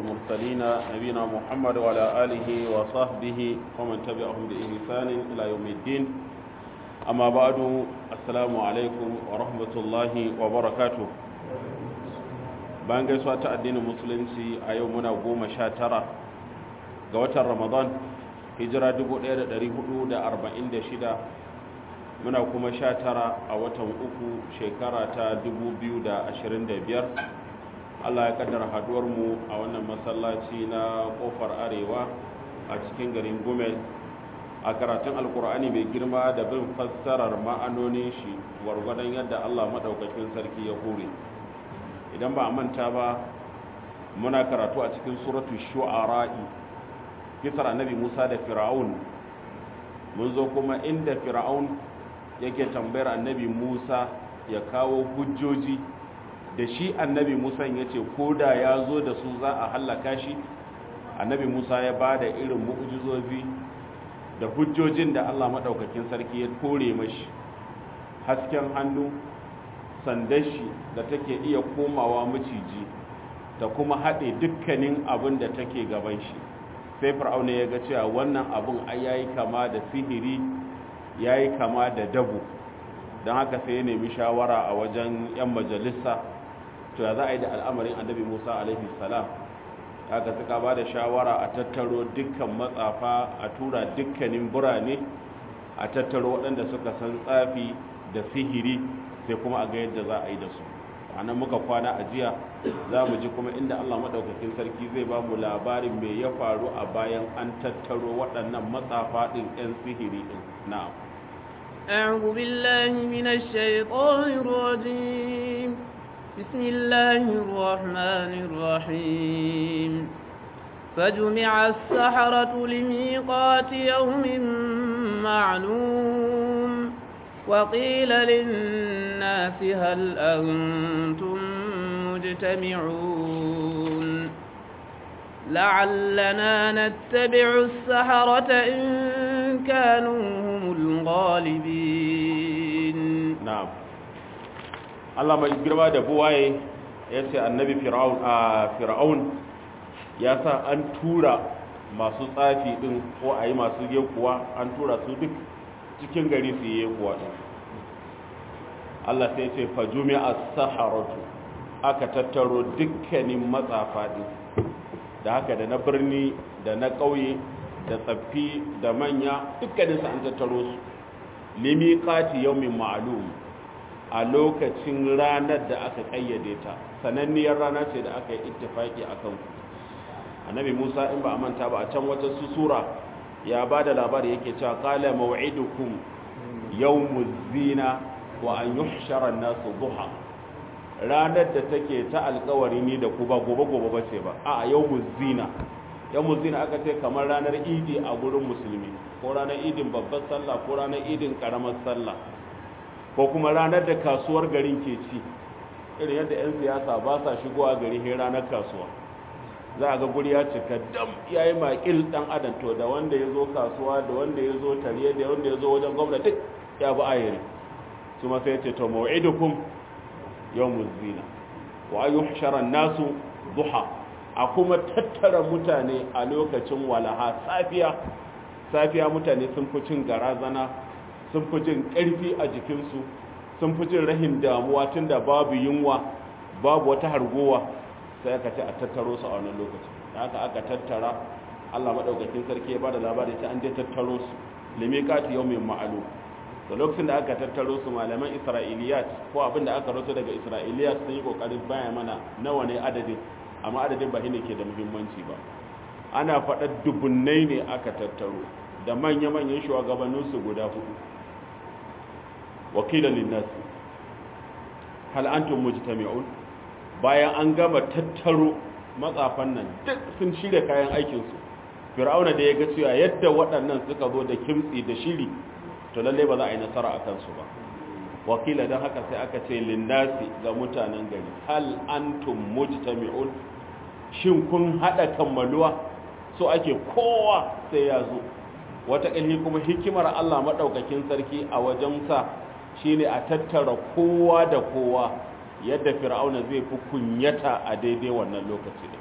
المرسلين نبينا محمد وعلى آله وصحبه ومن تبعهم بإحسان إلى يوم الدين أما بعد السلام عليكم ورحمة الله وبركاته bayan gaisuwa ta addinin musulunci a yau muna goma sha tara ga watan ramadan hijira 1446 muna kuma sha tara a watan uku shekara ta 2025 allah ya kaddara haduwarmu a wannan masallaci na kofar arewa a cikin garin gumel a karatun alkur'ani mai girma da bin fassarar ma'anonin shi gwargwadon yadda allah maɗaukakin sarki ya hore idan ba a manta ba muna karatu a cikin suratu shu'ara'i kisar annabi musa da fir'aun mun zo kuma inda fir'aun yake tambayar annabi musa ya kawo hujjoji da shi annabi musa ya ce ko da ya zo da su za a hallaka shi annabi musa ya ba da irin mu'ujizozi da hujjojin da allah maɗaukakin sarki ya kore mashi hasken hannu sandar shi da take iya komawa maciji ta kuma haɗe dukkanin abin da take gaban shi sai fir'auna ya ga cewa wannan abin ai yayi kama da sihiri yayi kama da dabo don haka sai ya nemi shawara a wajen yan majalisa to ya za a yi da al'amarin annabi musa alaihi salam haka suka ba da shawara a tattaro dukkan matsafa a tura dukkanin birane a tattaro waɗanda suka san tsafi da sihiri sai kuma a ga yadda za a yi da su a nan muka kwana a jiya za mu ji kuma inda allah maɗaukakin sarki zai ba mu labarin mai ya faru a bayan an tattaro waɗannan matsafa ɗin 'yan sihiri ɗin na'am أعوذ بالله من الشيطان الرجيم بسم الله الرحمن الرحيم فجمع السحرة لميقات يوم معلوم وقيل للناس هل أنتم مجتمعون لعلنا نتبع السحرة إن كانوا هم الغالبين نعم Allah mai girma da buwaye ya ce annabi fir'aun ya sa an tura masu tsafi din ko a yi masu yekuwa an tura su duk cikin gari su yi yekuwa din Allah sai ce fajumi as-saharatu aka tattaro dukkanin matsafa din da haka da na birni da na ƙauye da tsaffi da manya dukkanin su an tattaro su limiqati yawmin ma'lum a lokacin ranar da aka kayyade ta sananniyar rana ce da aka yi ittifaki akan ku annabi Musa in ba a manta ba a can wata sura ya ba da labari yake cewa qala maw'idukum yawmuz zina wa an yuhshara an-nasu duha ranar da take ta alkawari ni da ku ba gobe gobe bace ba a yawmuz zina yawmuz zina aka ce kamar ranar idi a gurin musulmi ko ranar idin babbar sallah ko ranar idin karamar sallah ko kuma ranar da kasuwar garin ke ci irin yadda 'yan siyasa ba sa shigowa gari he ranar kasuwa za a ga guri ya cika dam ya yi makil dan adam to da wanda ya zo kasuwa da wanda ya zo tariye da wanda ya zo wajen gwamnati ya bi ayiri su masa ya ce to mawa'idukum yawmuz zina wa ayyuhshara nasu duha a kuma tattara mutane a lokacin walaha safiya safiya mutane sun fi cin garazana sun fi jin ƙarfi a jikinsu sun fi jin rahin damuwa tunda babu yunwa babu wata hargowa sai aka ce a tattaro su a wannan lokacin da haka aka tattara Allah madaukakin sarki ya bada labari ta an je tattaro su limiqati yawmin ma'lum da lokacin da aka tattaro su malaman Isra'iliyat ko abin da aka rawaito daga Isra'iliyat sun yi kokarin baya mana nawa ne adadin amma adadin ba ne ke da muhimmanci ba ana faɗa dubunnai ne aka tattaro da manya-manyan shugabanninsu guda hudu wakilan linnasi hal antum mujtami'un bayan an gama tattaro matsafan nan duk sun shirya kayan aikinsu fir'auna da ya ga cewa yadda waɗannan suka zo da kimtsi da shiri to lalle ba za a yi nasara a kansu ba wakila don haka sai aka ce linnasi ga mutanen gari hal antum mujtami'un shin kun haɗa kammaluwa so ake kowa sai ya zo wata ƙalhi kuma hikimar Allah maɗaukakin sarki a wajensa shine a tattara kowa da kowa yadda fir'auna zai fi kunyata a daidai wannan lokaci da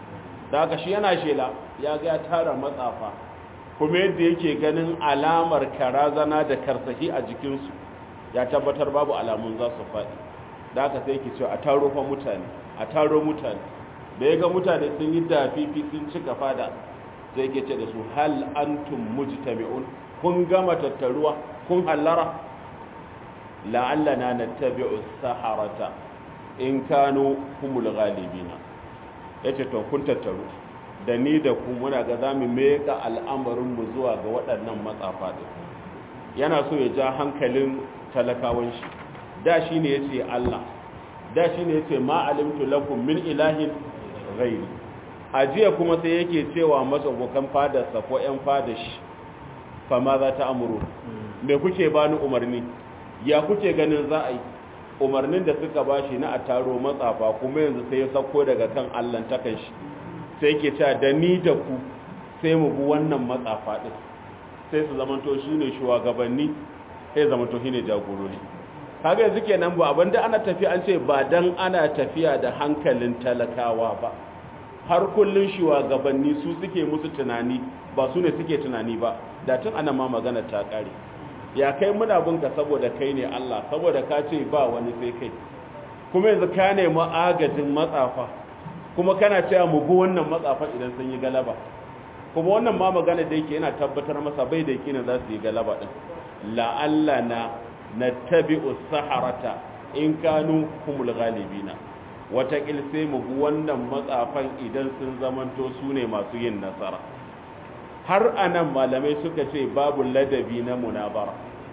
da haka shi yana shela ya ga ya tara matsafa kuma yadda yake ganin alamar karazana da karsashi a jikinsu ya tabbatar babu alamun za su faɗi da haka sai yake cewa a taro fa mutane a taro mutane da ya ga mutane sun yi dafifi sun cika fada zai ke ce da su hal antum mujtami'un kun gama tattaruwa kun hallara la'allana nattabi'u saharata in kanu humul ghalibina yace to kun tattaru da ni da ku muna ga zamu meka al'amarin mu zuwa ga waɗannan matsafa din yana so ya ja hankalin talakawan shi da shine yace Allah da shine yace ma alimtu lakum min ilahin ghairi ajiya kuma sai yake cewa matsobokan fadarsa ko ƴan fadashi fa ma za ta amuru me kuke bani umarni ya kuke ganin za a yi umarnin da suka bashi na a taro matsafa kuma yanzu sai ya sauko daga kan Allah takan shi sai yake cewa da ni da ku sai mu bi wannan matsafa din sai su zamanto shine shugabanni sai zamanto shine jagorori kaga yanzu kenan ba abinda ana tafi an ce ba dan ana tafiya da hankalin talakawa ba har kullun shugabanni su suke musu tunani ba su ne suke tunani ba da tun ana ma magana ta kare ya kai muna binka saboda kai ne Allah saboda ka ce ba wani sai kai kuma yanzu ka nemi agajin matsafa kuma kana cewa mu bi wannan matsafa idan sun yi galaba kuma wannan ma magana da yake yana tabbatar masa bai da yake za su yi galaba din la'allana nattabi'u saharata in kanu humul ghalibina watakil sai mu bi wannan matsafan idan sun zamanto su ne masu yin nasara har anan malamai suka ce babu ladabi na munabara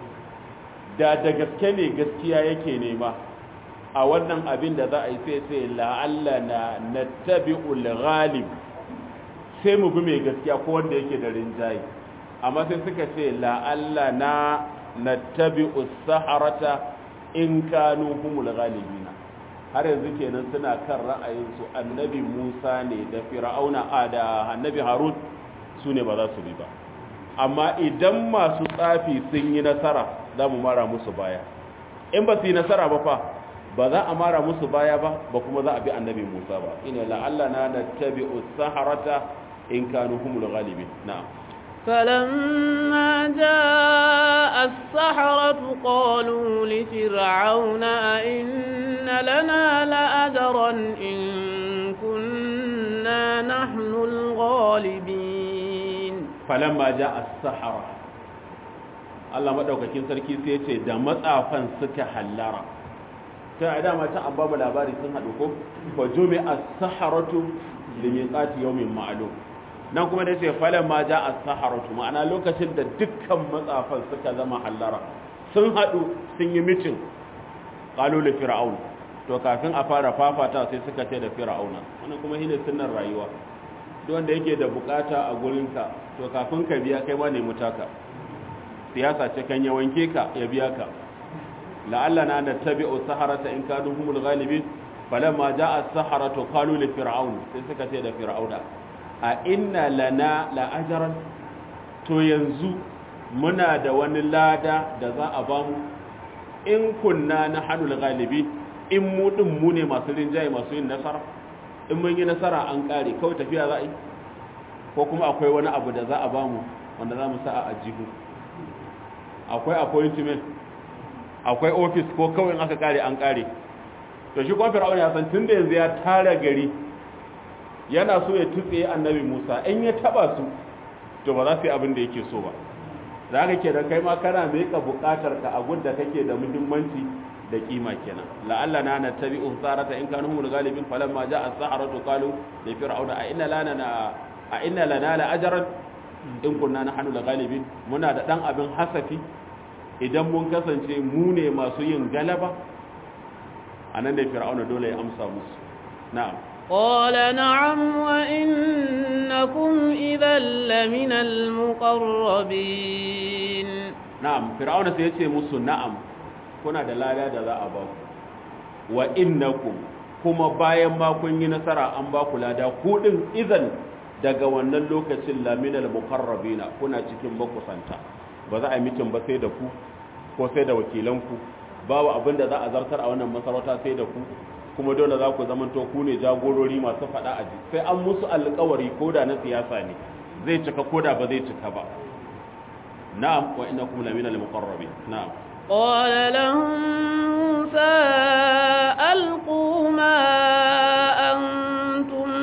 da da gaske ne gaskiya yake nema a wannan abin da za a yi sai sai la'alla na nattabi'ul ghalib sai mu bi mai gaskiya ko wanda yake da rinjaye amma sai suka ce la'alla na nattabi'us saharata in kanu humul ghalibina har yanzu kenan suna kan ra'ayinsu annabi Musa ne da Fir'auna a da annabi Harun su ne ba za su bi ba amma idan masu tsafi sun yi nasara za mu mara musu baya in ba su yi nasara ba fa ba za a mara musu baya ba ba kuma za a bi annabi Musa ba ina la'alla na nattabi'u saharata in kanu humul ghalibin na'am فلما جاء السحرة قالوا لفرعون أئن لنا لأجرا إن كنا نحن الغالبين فلما جاء السحرة Allah madaukakin sarki sai ce da matsafan suka hallara ta a dama ta an babu labari sun haɗu ko fa jumi as-saharatu li miqati yawmin ma'lum nan kuma da ce falan ma ja as-saharatu ma'ana lokacin da dukkan matsafan suka zama hallara sun haɗu sun yi mitin qalu li fir'aun to kafin a fara fafata sai suka ce da fir'auna wannan kuma shine sunnar rayuwa duk wanda yake da bukata a gurinka to kafin ka biya kai ma ne mutaka siyasa ce kan ya wanke ka ya biya ka la'alla na nattabi'u saharata in kanu humul ghalibin falamma ja'a as-saharatu qalu li fir'aun sai suka ce da fir'auna a inna lana la ajran to yanzu muna da wani lada da za a bamu in kunna na hanul galibi in mu din mu ne masu rinjaye masu yin nasara in mun yi nasara an kare kawai tafiya za a yi ko kuma akwai wani abu da za a bamu wanda za mu sa a ajihu akwai appointment akwai office ko kawai in aka kare an kare to shi kuma fir'auna ya san tunda yanzu ya tara gari yana so ya tutse annabi Musa in ya taba su to ba za su yi abin da yake so ba za ka ke da kai ma kana meka bukatar ka a gudda kake da muhimmanci da kima kenan la'alla na na tabi'u sarata in kanu humul galibin falamma ja'a as-saharatu qalu li fir'auna a inna lana na a inna lana la ajran in kunna nahnu la galibin muna da dan abin hasafi idan mun kasance mu ne masu yin galaba anan da fir'auna dole ya amsa musu na'am قال نعم وإنكم إذا لمن المقربين na'am fir'auna sai yace musu na'am kuna da lada da za a ba ku wa innakum kuma bayan ma kun yi nasara an ba ku lada ku din idan daga wannan lokacin laminal muqarrabina kuna cikin bakusanta ba za a yi mitin ba sai da ku ko sai da wakilanku babu abin da za a zartar a wannan masarauta sai da ku kuma dole za ku zama to ku ne jagorori masu faɗa a ji sai an musu alƙawari ko da na siyasa ne zai cika ko da ba zai cika ba na'am wa innakum lamina al-muqarrabin na'am قال لهم موسى ألقوا ما أنتم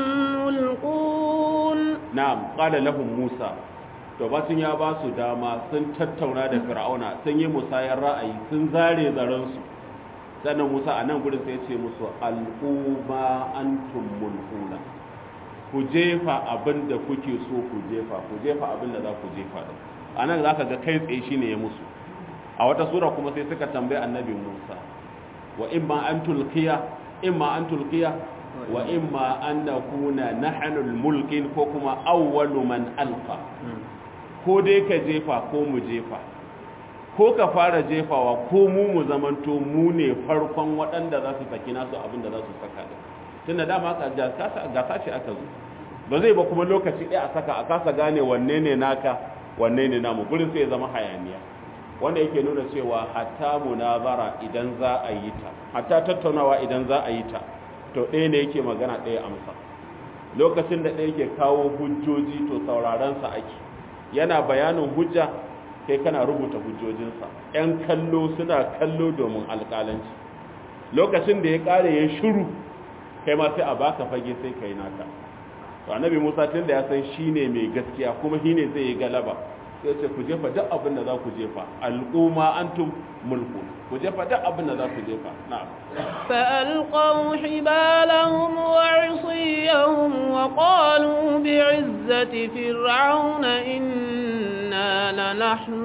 ملقون na'am qala lahum musa to batun ya ba su dama sun tattauna da fir'auna sun yi musayar ra'ayi sun zare zaren su sannan musa a nan gurin sai ya ce musu al'umma antum mulkuna ku jefa abin da kuke so ku jefa ku jefa abin da za ku jefa da a nan za ka ga kai tsaye shine ya musu a wata sura kuma sai suka tambayi annabi musa wa imma an tulkiya imma an tulkiya wa imma an nakuna nahnu mulkin ko kuma awwalu man alqa ko dai ka jefa ko mu jefa ko ka fara jefawa ko mu mu zamanto mu ne farkon waɗanda za su saki nasu abin da za su saka da tunda dama ka gasa ce aka zo ba zai ba kuma lokaci ɗaya a saka a kasa gane wanne ne naka wanne ne namu gurin sai ya zama hayaniya wanda yake nuna cewa hatta munazara idan za a yi ta hatta tattaunawa idan za a yi ta to ɗaya ne yake magana ɗaya amsa lokacin da ɗaya yake kawo hujjoji to saurarensa ake yana bayanin hujja kai kana rubuta hujjojinsa ‘yan kallo suna kallo domin alƙalanci lokacin da ya ƙare ya shiru kai ma sai a baka fage sai kai naka to annabi musa tun da ya san shi ne mai gaskiya kuma shi ne zai yi galaba sai ce ku jefa duk abin da za ku jefa al'umma antum mulku ku jefa duk abin da za ku jefa na'am فألقوا حبالهم وعصيهم وقالوا بعزة فرعون إنا لنحن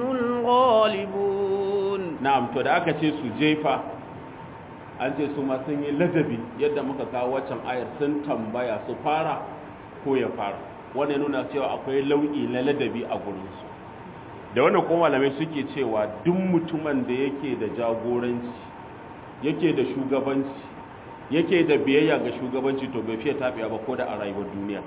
الغالبون na'am to da aka ce su jefa an ce su ma sun yi ladabi yadda muka kawo waccan ayar sun tambaya su fara ko ya fara wannan nuna cewa akwai lau'i na ladabi a gurinsu da wannan kuma malamai suke cewa duk mutumin da yake da jagoranci yake da shugabanci yake da biyayya ga shugabanci to bai fiye tafiya ba ko da a rayuwar duniya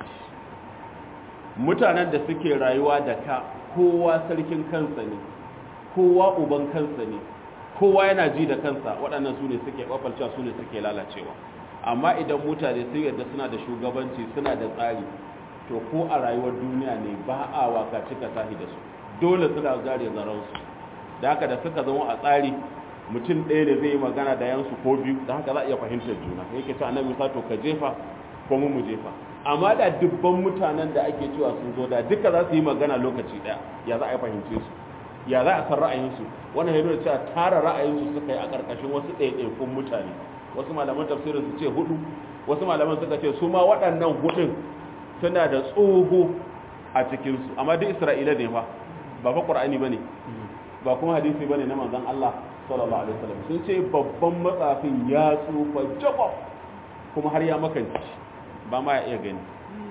mutanen da suke rayuwa da ka kowa sarkin kansa ne kowa uban kansa ne kowa yana ji da kansa waɗannan su ne suke ɓafalcewa su ne suke lalacewa amma idan mutane sun yadda suna da shugabanci suna da tsari to ko a rayuwar duniya ne ba a waka cika tahi da su dole suna zare zaransu da haka da suka zama a tsari mutum ɗaya da zai yi magana da yansu ko biyu da haka za a iya fahimtar juna yake ce annabi sa to ka jefa ko mu mu jefa amma da dubban mutanen da ake cewa sun zo da duka za su yi magana lokaci ɗaya ya za a yi fahimce su ya za a san ra'ayinsu wannan ya nuna cewa tara ra'ayinsu suka yi a ƙarƙashin wasu ɗaiɗaikun mutane wasu malaman tafsirin su ce hudu wasu malaman suka ce su ma waɗannan hudun suna da tsoho a cikinsu amma duk isra'ila ne fa ba fa ƙur'ani ba ne ba kuma hadisi ba ne na manzon allah sallallahu alaihi wasallam sun ce babban matsafin ya tsufa jabab kuma har ya makanci ba ma ya iya gani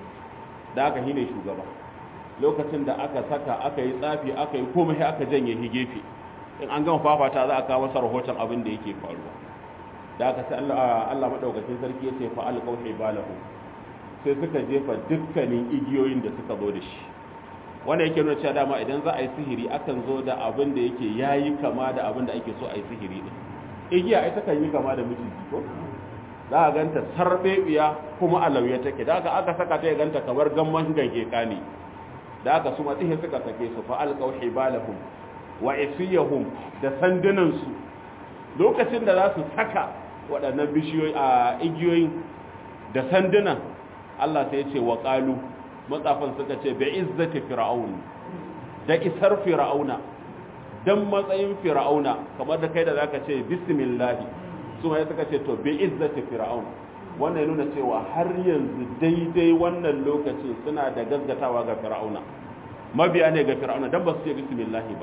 da aka hine shugaba lokacin da aka saka aka yi tsafi aka yi komai aka janye shi gefe in an gama fafata za a kawo masa rahoton abin da yake faruwa da aka sai Allah Allah madaukakin sarki ya ce fa alqaw hibalahu sai suka jefa dukkanin igiyoyin da suka zo da shi wanda yake nuna cewa dama idan za a yi sihiri akan zo da abin da yake yayi kama da abin da ake so a yi sihiri din igiya ita kan yi kama da miciji ko za a ganta sarbebiya kuma a lauye take da aka aka saka ta ya ganta kamar gamman gange kani da aka su matsihe suka sake su fa alqaw hibalahum wa isiyahum da sandunan su lokacin da za su saka waɗannan bishiyoyi a igiyoyin da sandunan Allah sai ya ce wa qalu matsafan suka ce bi izzati fir'aun da isar fir'auna dan matsayin fir'auna kamar da kai da zaka ce bismillah su mai suka ce to bi izzati fir'aun wannan ya nuna cewa har yanzu daidai wannan lokacin suna da gaggatawa ga fir'auna mabiya ne ga fir'auna dan ba su ce bismillah ba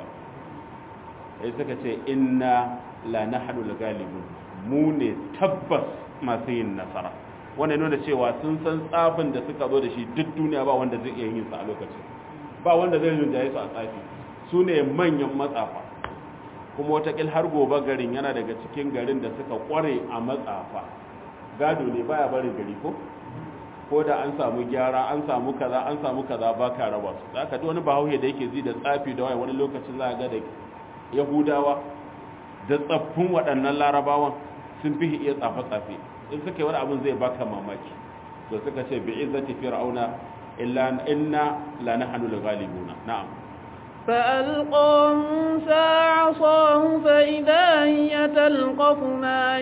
sai suka ce inna la nahnu al-ghalibun mu ne tabbas masu yin nasara wannan nuna cewa sun san tsafin da suka zo da shi duk duniya ba wanda zai iya yin sa a lokacin ba wanda zai rinjaye su a tsafi su ne manyan matsafa kuma watakil har gobe garin yana daga cikin garin da suka kware a matsafa gado ne baya barin gari ko ko da an samu gyara an samu kaza an samu kaza ba ka raba su za ka wani bahaushe da yake ji da tsafi da wani lokacin za ga da yahudawa da tsaffin waɗannan larabawan sun fi iya tsafe-tsafe in suka yi wani abin zai baka mamaki to suka ce bi izzati fir'auna illa inna la nahnu al-ghalibuna na'am فألقى موسى عصاه فإذا هي تلقف ما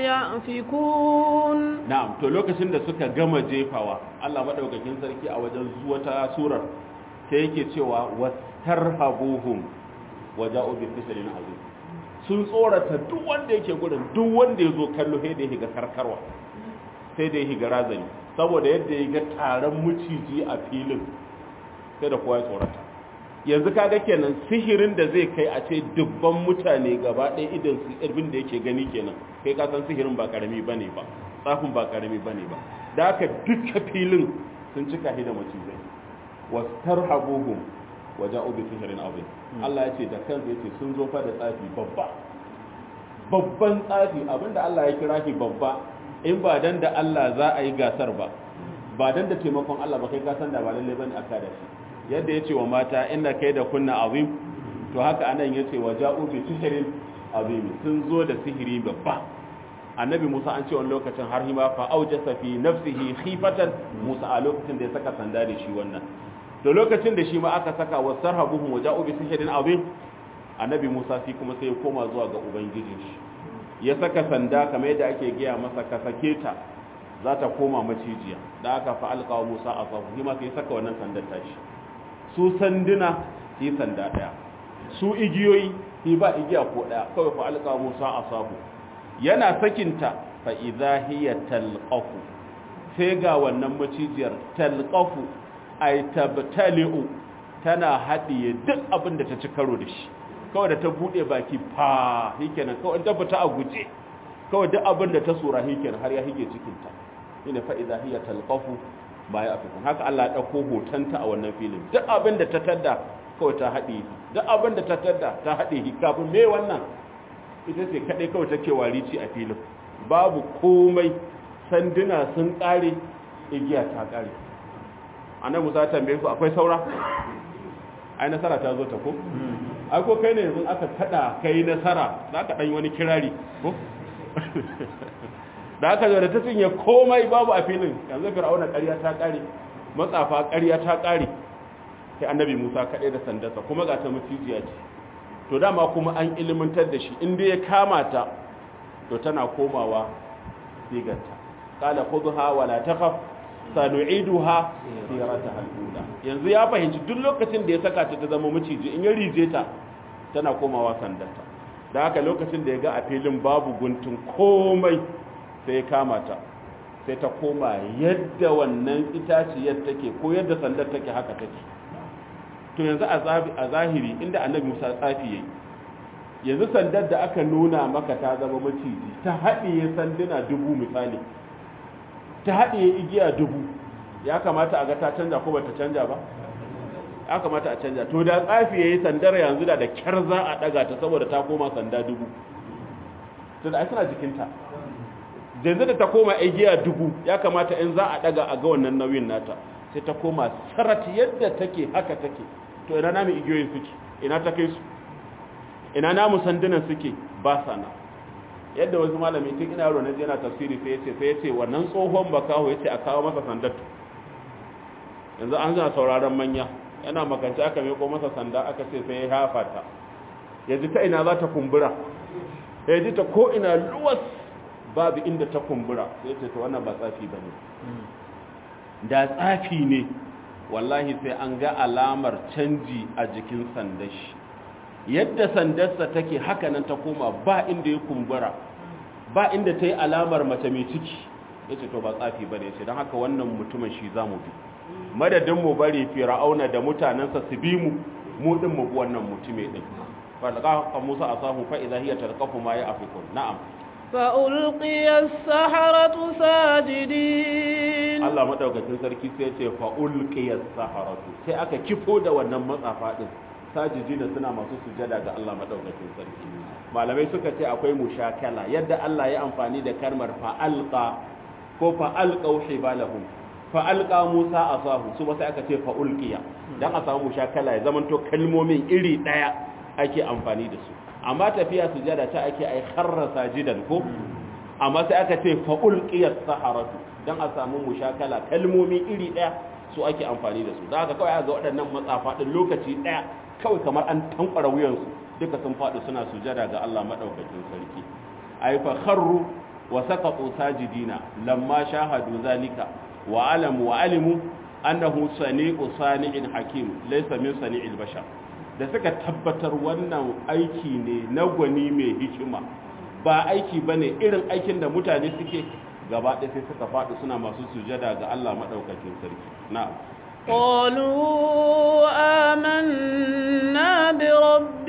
يأفكون na'am to lokacin da suka gama jefawa Allah madaukakin sarki a wajen zuwa ta surar sai yake cewa wastarhabuhum waja'u bi fisalin azim sun tsorata duk wanda yake gurin duk wanda yazo kallo sai da ya higa karkarwa sai da ya higa razani saboda yadda ya ga taron muciji a filin sai da kowa ya tsorata yanzu kaga kenan sihirin da zai kai a ce dubban mutane gaba ɗaya idan su irbin da yake gani kenan kai ka san sihirin ba karami bane ba tsafin ba karami bane ba da haka duka filin sun cika hida macizai wastarhabuhum waja'u bi sihirin azim Allah ya ce da kansa yace sun zo fa da tsafi babba babban tsafi abinda Allah ya kira shi babba in ba dan da Allah za a yi gasar ba ba dan da taimakon Allah ba kai ka san da ba lalle bane aka da shi yadda ya ce wa mata inda kai da kunna azim to haka anan ya ce wa ja'u bi sihirin azim sun zo da sihiri babba annabi musa an ce wani lokacin har hima fa aujasa fi nafsihi khifatan musa a lokacin da ya saka sanda da shi wannan to lokacin da shi ma aka saka wa sarhabuhum wa ja'u bi sihirin azim annabi musa shi kuma sai ya koma zuwa ga ubangijin shi ya saka sanda kamar yadda ake gaya masa ka sake ta za ta koma macijiya da aka fa alqa musa asafu hima sai saka wannan sandar tashi su sanduna yi sanda daya su igiyoyi yi ba igiya ko daya kawai fa alqa musa asabu yana sakinta fa idza hiya talqafu sai ga wannan macijiyar talqafu ay tabtali'u tana hadiye duk abin da ta ci karo da shi kawai da ta bude baki fa hikenan kawai ta fita a guje kawai duk abin da ta sura hikenan har ya hige cikin ta ina fa idza hiya talqafu ba ya afikun haka Allah ya ɗauko hotonta a wannan filin duk abin da ta tadda kawai ta haɗe duk abin da ta tadda ta haɗe kafin me wannan ita ce kaɗai kawai take warici a filin babu komai sanduna sun ƙare igiya ta ƙare anan musa tambaye su akwai saura ai nasara ta zo ta ko ai ko kai ne yanzu aka kada kai nasara za ka ɗan wani kirari ko da aka zo da ta cinye komai babu a filin yanzu fir'auna ƙarya ta ƙare matsafa ƙarya ta ƙare sai annabi Musa kaɗai da sandarsa kuma ga ta mutijiya ce to dama kuma an ilimantar da shi in dai ya kama ta to tana komawa sigarta qala khudha wa la takhaf sanu'iduha sirataha al-ula yanzu ya fahimci duk lokacin da ya saka ta ta zama miciji in ya rije ta tana komawa sandarta da haka lokacin da ya ga a filin babu guntun komai sai ya kama ta sai ta koma yadda wannan itaciyar take ko yadda sandar take haka take to yanzu a zahiri inda annabi musa tsafi yayi yanzu sandar da aka nuna maka ta zama maciji ta haɗiye sanduna dubu misali ta haɗiye igiya dubu ya kamata a ga ta canja ko bata canja ba ya kamata a canja to da tsafi yayi sandar yanzu da da kyar za a daga ta saboda ta koma sanda dubu to da ai suna jikinta yanzu da ta koma igiya dubu ya kamata in za a daga a ga wannan nauyin nata sai ta koma sarat yadda take haka take to ina namu igiyoyin suke ina ta kai su ina namu sandunan suke ba sana yadda wasu malami tun ina yaro na yana tafsiri sai yace sai yace wannan tsohon bakaho yace a kawo masa sandatu yanzu an zana sauraron manya yana makance aka meko masa sanda aka ce sai ya hafa ta yanzu ta ina za ta kumbura ya ji ta ko ina luwas babu inda ta kumbura sai ce to wannan ba tsafi bane da tsafi ne wallahi sai an ga alamar canji a jikin sandar shi yadda sandarsa take haka nan ta koma ba inda ya kumbura ba inda ta yi alamar mace mai ciki ya ce to ba tsafi ba ne ce don haka wannan mutumin shi za mu bi madadin mu bari fir'auna da mutanensa su bi mu mu din mu bi wannan mutume din falqa musa asahu fa idha hiya talqafu ma ya'fikun na'am فألقي السحرة ساجدين Allah madaukakin sarki sai ce fa ulqiya saharatu sai aka kifo da wannan matsafa din sajidina suna masu sujada ga Allah madaukakin sarki malamai suka ce akwai mushakala yadda Allah ya amfani da kalmar fa alqa ko fa alqaw hibalahum fa alqa Musa asahu su ba sai aka ce fa ulqiya dan a samu mushakala ya zamanto kalmomin iri daya ake amfani da su amma tafiya sujada ta ake ai kharra sajidan ko amma sai aka ce fa'ul qiyas saharatu dan a samu mushakala kalmomi iri daya su ake amfani da su da haka kawai ga waɗannan matsafa din lokaci daya kawai kamar an tankwara wuyansu duka sun faɗi suna sujada ga Allah madaukakin sarki ay fa kharru wa saqatu sajidina lamma shahadu zalika wa alamu wa alimu annahu sani'u sani'in hakim laysa min sani'il bashar da suka tabbatar wannan aiki ne na gwani mai hikima ba aiki bane irin aikin da mutane suke gaba ɗaya sai suka faɗi suna masu sujada ga Allah madaukakin sarki na'am قالوا آمنا برب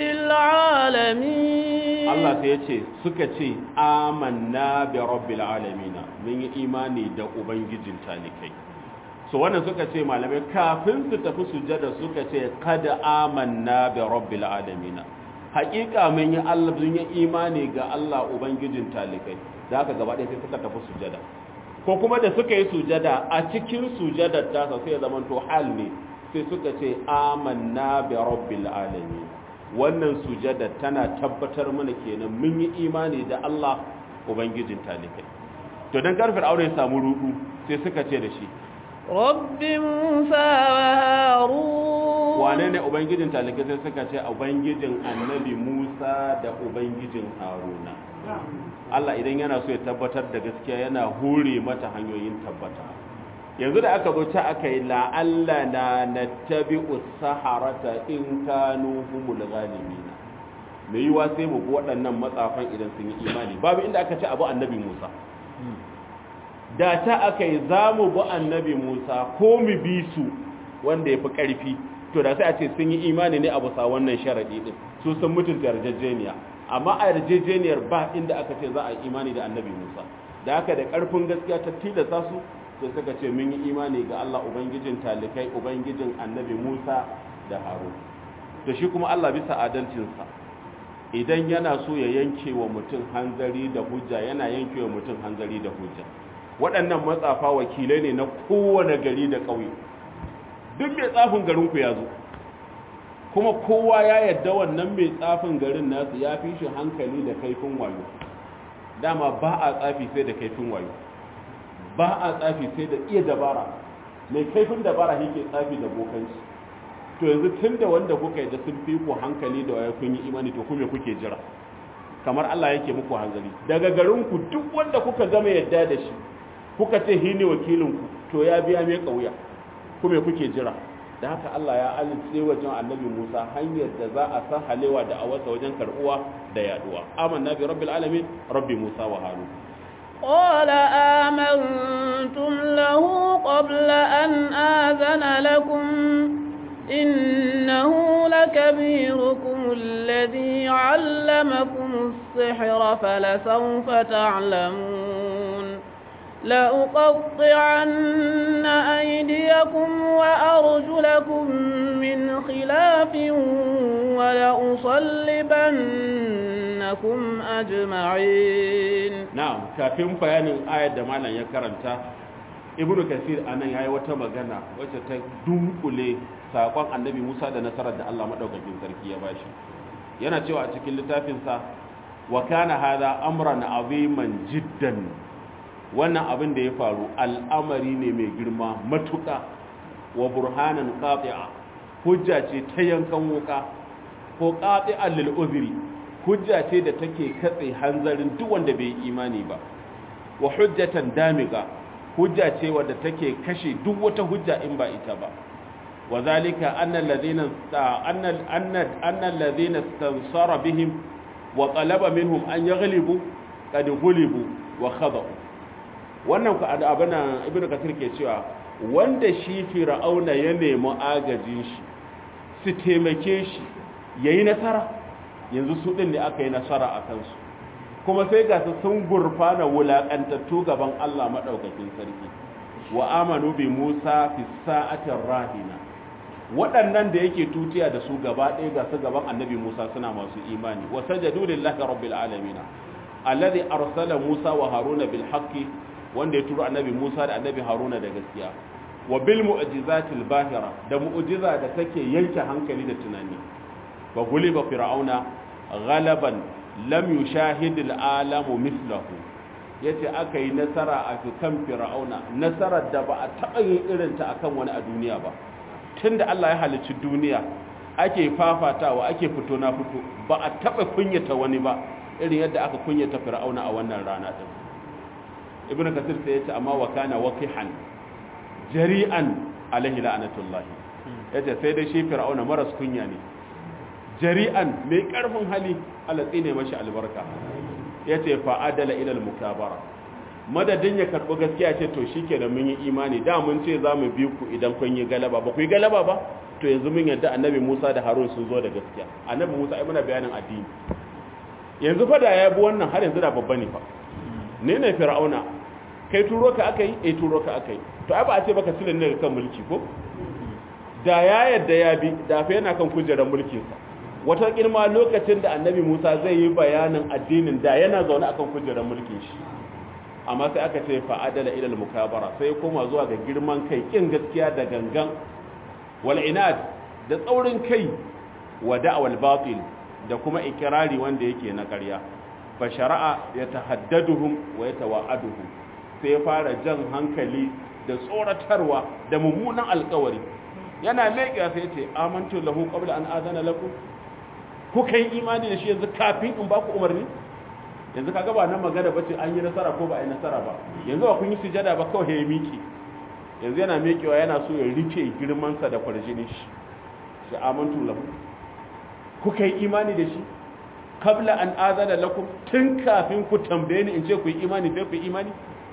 العالمين Allah sai ya ce suka ce amanna bi rabbil alamin mun yi imani da ubangijin talikai so wannan suka ce malamai kafin su tafi sujada suka ce kada amanna bi rabbil alamin haƙiƙa mun yi Allah mun yi imani ga Allah ubangijin talikai da haka gaba ɗaya sai suka tafi sujada ko kuma da suka yi sujada a cikin sujadar ta sai ya zama to hal ne sai suka ce amanna bi rabbil alamin wannan sujada tana tabbatar mana kenan mun yi imani da Allah ubangijin talikai to dan karfin aure ya samu rudu sai suka ce da shi رب موسى وهارون wane ne ubangijin talikai sai suka ce ubangijin annabi Musa da ubangijin Haruna Allah idan yana so ya tabbatar da gaskiya yana hure mata hanyoyin tabbata yanzu da aka zo ta aka yi la'alla na nattabi'u saharata in kanu humul ghalibina me yiwa sai mu bi waɗannan matsafan idan sun yi imani babu inda aka ce abu annabi Musa da ta aka yi za mu bi annabi Musa ko mu bi su wanda ya fi ƙarfi to da sai a ce sun yi imani ne a bisa wannan sharaɗi ɗin su sun mutunta yarjejeniya amma a yarjejeniyar ba inda aka ce za a yi imani da annabi Musa da haka da ƙarfin gaskiya ta tilasta su sai suka ce mun yi imani ga Allah ubangijin talikai ubangijin annabi Musa da Harun da shi kuma Allah bisa adalcinsa idan yana so ya yanke wa mutum hanzari da hujja yana yanke wa mutum hanzari da hujja waɗannan matsafa wakilai ne na kowane gari da ƙauye duk mai tsafin garinku ya zo kuma kowa ya yadda wannan mai tsafin garin nasu ya fi shi hankali da kaifin wayo dama ba a tsafi sai da kaifin wayo ba a tsafi sai da iya dabara mai kaifin dabara yake tsafi da bokanci to yanzu tun da wanda kuka yi da sun fi ku hankali da wayo kun yi imani to kuma kuke jira kamar Allah yake muku hanzari daga garinku duk wanda kuka gama yadda da shi kuka ce hi ne wakilinku to ya biya mai kauya kuma kuke jira da haka Allah ya alice wajen annabi Musa hanyar da za a san halewa da awasa wajen karbuwa da yaduwa amanna bi rabbil alamin rabbi Musa wa Harun قال آمنتم له قبل أن آذن لكم إنه لكبيركم الذي علمكم السحر فلسوف تعلمون لأقطعن أيديكم وأرجلكم من خلاف ولأصلبنكم أجمعين na'am kafin bayanin ayar da malam ya karanta ibnu kasir anan yayi wata magana wacce ta dunkule sakon annabi Musa da nasarar da Allah madaukakin sarki ya bashi yana cewa a cikin littafin sa wa kana hadha amran aziman jiddan wannan abin da ya faru al'amari ne mai girma matuƙa wa burhanan qati'a hujja ce ta yankan wuka ko qati'an lil uzri hujja ce da take katse hanzarin duk wanda bai imani ba wa hujjatan damiga hujja ce wadda take kashe duk wata hujja in ba ita ba wa zalika anna alladhina anna anna anna alladhina istansara bihim wa talaba minhum an yaghlibu qad ghulibu wa khada'u wannan ku abana ibnu kasir ke cewa wanda shi fir'auna ya nemi agajin shi su taimake shi yayi nasara yanzu su ɗin ne aka yi nasara a kansu kuma sai ga su sun gurfana wulaƙantattu gaban Allah maɗaukakin sarki wa amanu bi Musa fi sa'atin rahina waɗannan da yake tutiya da su gaba ɗaya ga su gaban annabi Musa suna masu imani wa sajadu lillahi rabbil alamin alladhi arsala Musa wa Haruna bil haqqi wanda ya turo annabi Musa da annabi Haruna da gaskiya wa bil mu'jizatil bahira da mu'jiza da take yanke hankali da tunani wa guliba fir'auna ghalaban lam yushahid al'alamu mithlahu yace aka yi nasara a kan fir'auna nasarar da ba a taɓa yin irinta akan wani a duniya ba tunda Allah ya halicci duniya ake fafatawa ake fito na fito ba a taɓa kunyata wani ba irin yadda aka kunyata fir'auna a wannan rana din ibnu kasir sai yace amma wa kana waqihan jari'an alaihi la'natullahi yace sai dai shi fir'auna maras kunya ne jari'an mai karfin hali Allah tsine mashi albarka yace fa adala ila al-mukabara madadin ya karbi gaskiya ce to shikenan mun yi imani da mun ce za mu bi ku idan kun yi galaba ba ku yi galaba ba to yanzu mun yadda annabi Musa da Harun sun zo da gaskiya annabi Musa ai muna bayanin addini yanzu fa da ya bi wannan har yanzu da babba ne fa ne ne fir'auna kai turo ka aka yi eh turo ka aka yi to ai ba a ce baka silin ne kan mulki ko da ya yadda ya bi da fa yana kan kujerar mulkin sa wata kirma lokacin da annabi Musa zai yi bayanin addinin da yana zaune akan kujerar mulkin shi amma sai aka ce fa adala ila al-mukabara sai koma zuwa ga girman kai kin gaskiya da gangan wal inad da tsaurin kai wa da'wal batil da kuma ikirari wanda yake na ƙarya fa shara'a yatahaddaduhum wa yatawa'aduhum sai ya fara jan hankali da tsoratarwa da mummunan alkawari yana leƙiya sai ce amantu lahu qabla an adana lakum kuka yi imani da shi yanzu kafin in ba ku umarni yanzu kaga ba nan magana bace an yi nasara ko ba a yi nasara ba yanzu ba kun yi sujada ba kawai ya miki yanzu yana mekewa yana so ya rike girman sa da kwarjinin shi shi amantu lahu kuka yi imani da shi kabla an azana lakum tun kafin ku tambaye ni in ce ku yi imani sai ku yi imani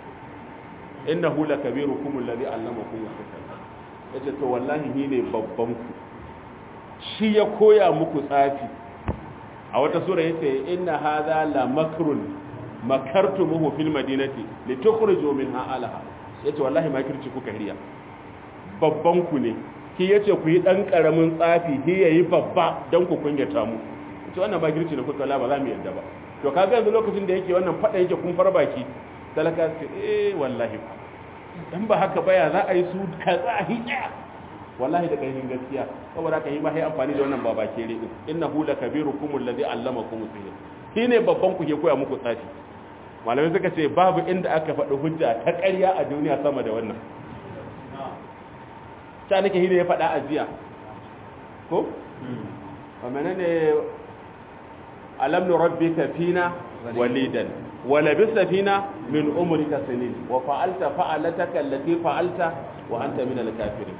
innahu lakabirukum alladhi allamakum as-sihr yace to wallahi ni ne babban ku shi ya koya muku tsafi a wata sura yace inna hadha la makrun makartumuhu fil madinati litukhrijo minha alaha yace wallahi makirci kuka riya babban ku ne ki yace ku yi dan karamin tsafi ki yayi babba dan ku kunyata mu yace wannan makirci ne kuka la ba za mu yadda ba to kaga yanzu lokacin da yake wannan fada yake kun farbaki talaka ce eh wallahi dan ba haka baya za a yi su kaza hija wallahi da kainin gaskiya saboda ka yi ma sai amfani da wannan baba kere din innahu lakabirukum alladhi allamakum sihr shine babban ku ke koya muku tsafi malamai suka ce babu inda aka faɗi hujja ta ƙarya a duniya sama da wannan ta nake hine ya faɗa a jiya ko wa menene alam nurabbika fina walidan ولبثت فينا من عمرك سنين وفعلت فعلتك التي فعلت وأنت من الكافرين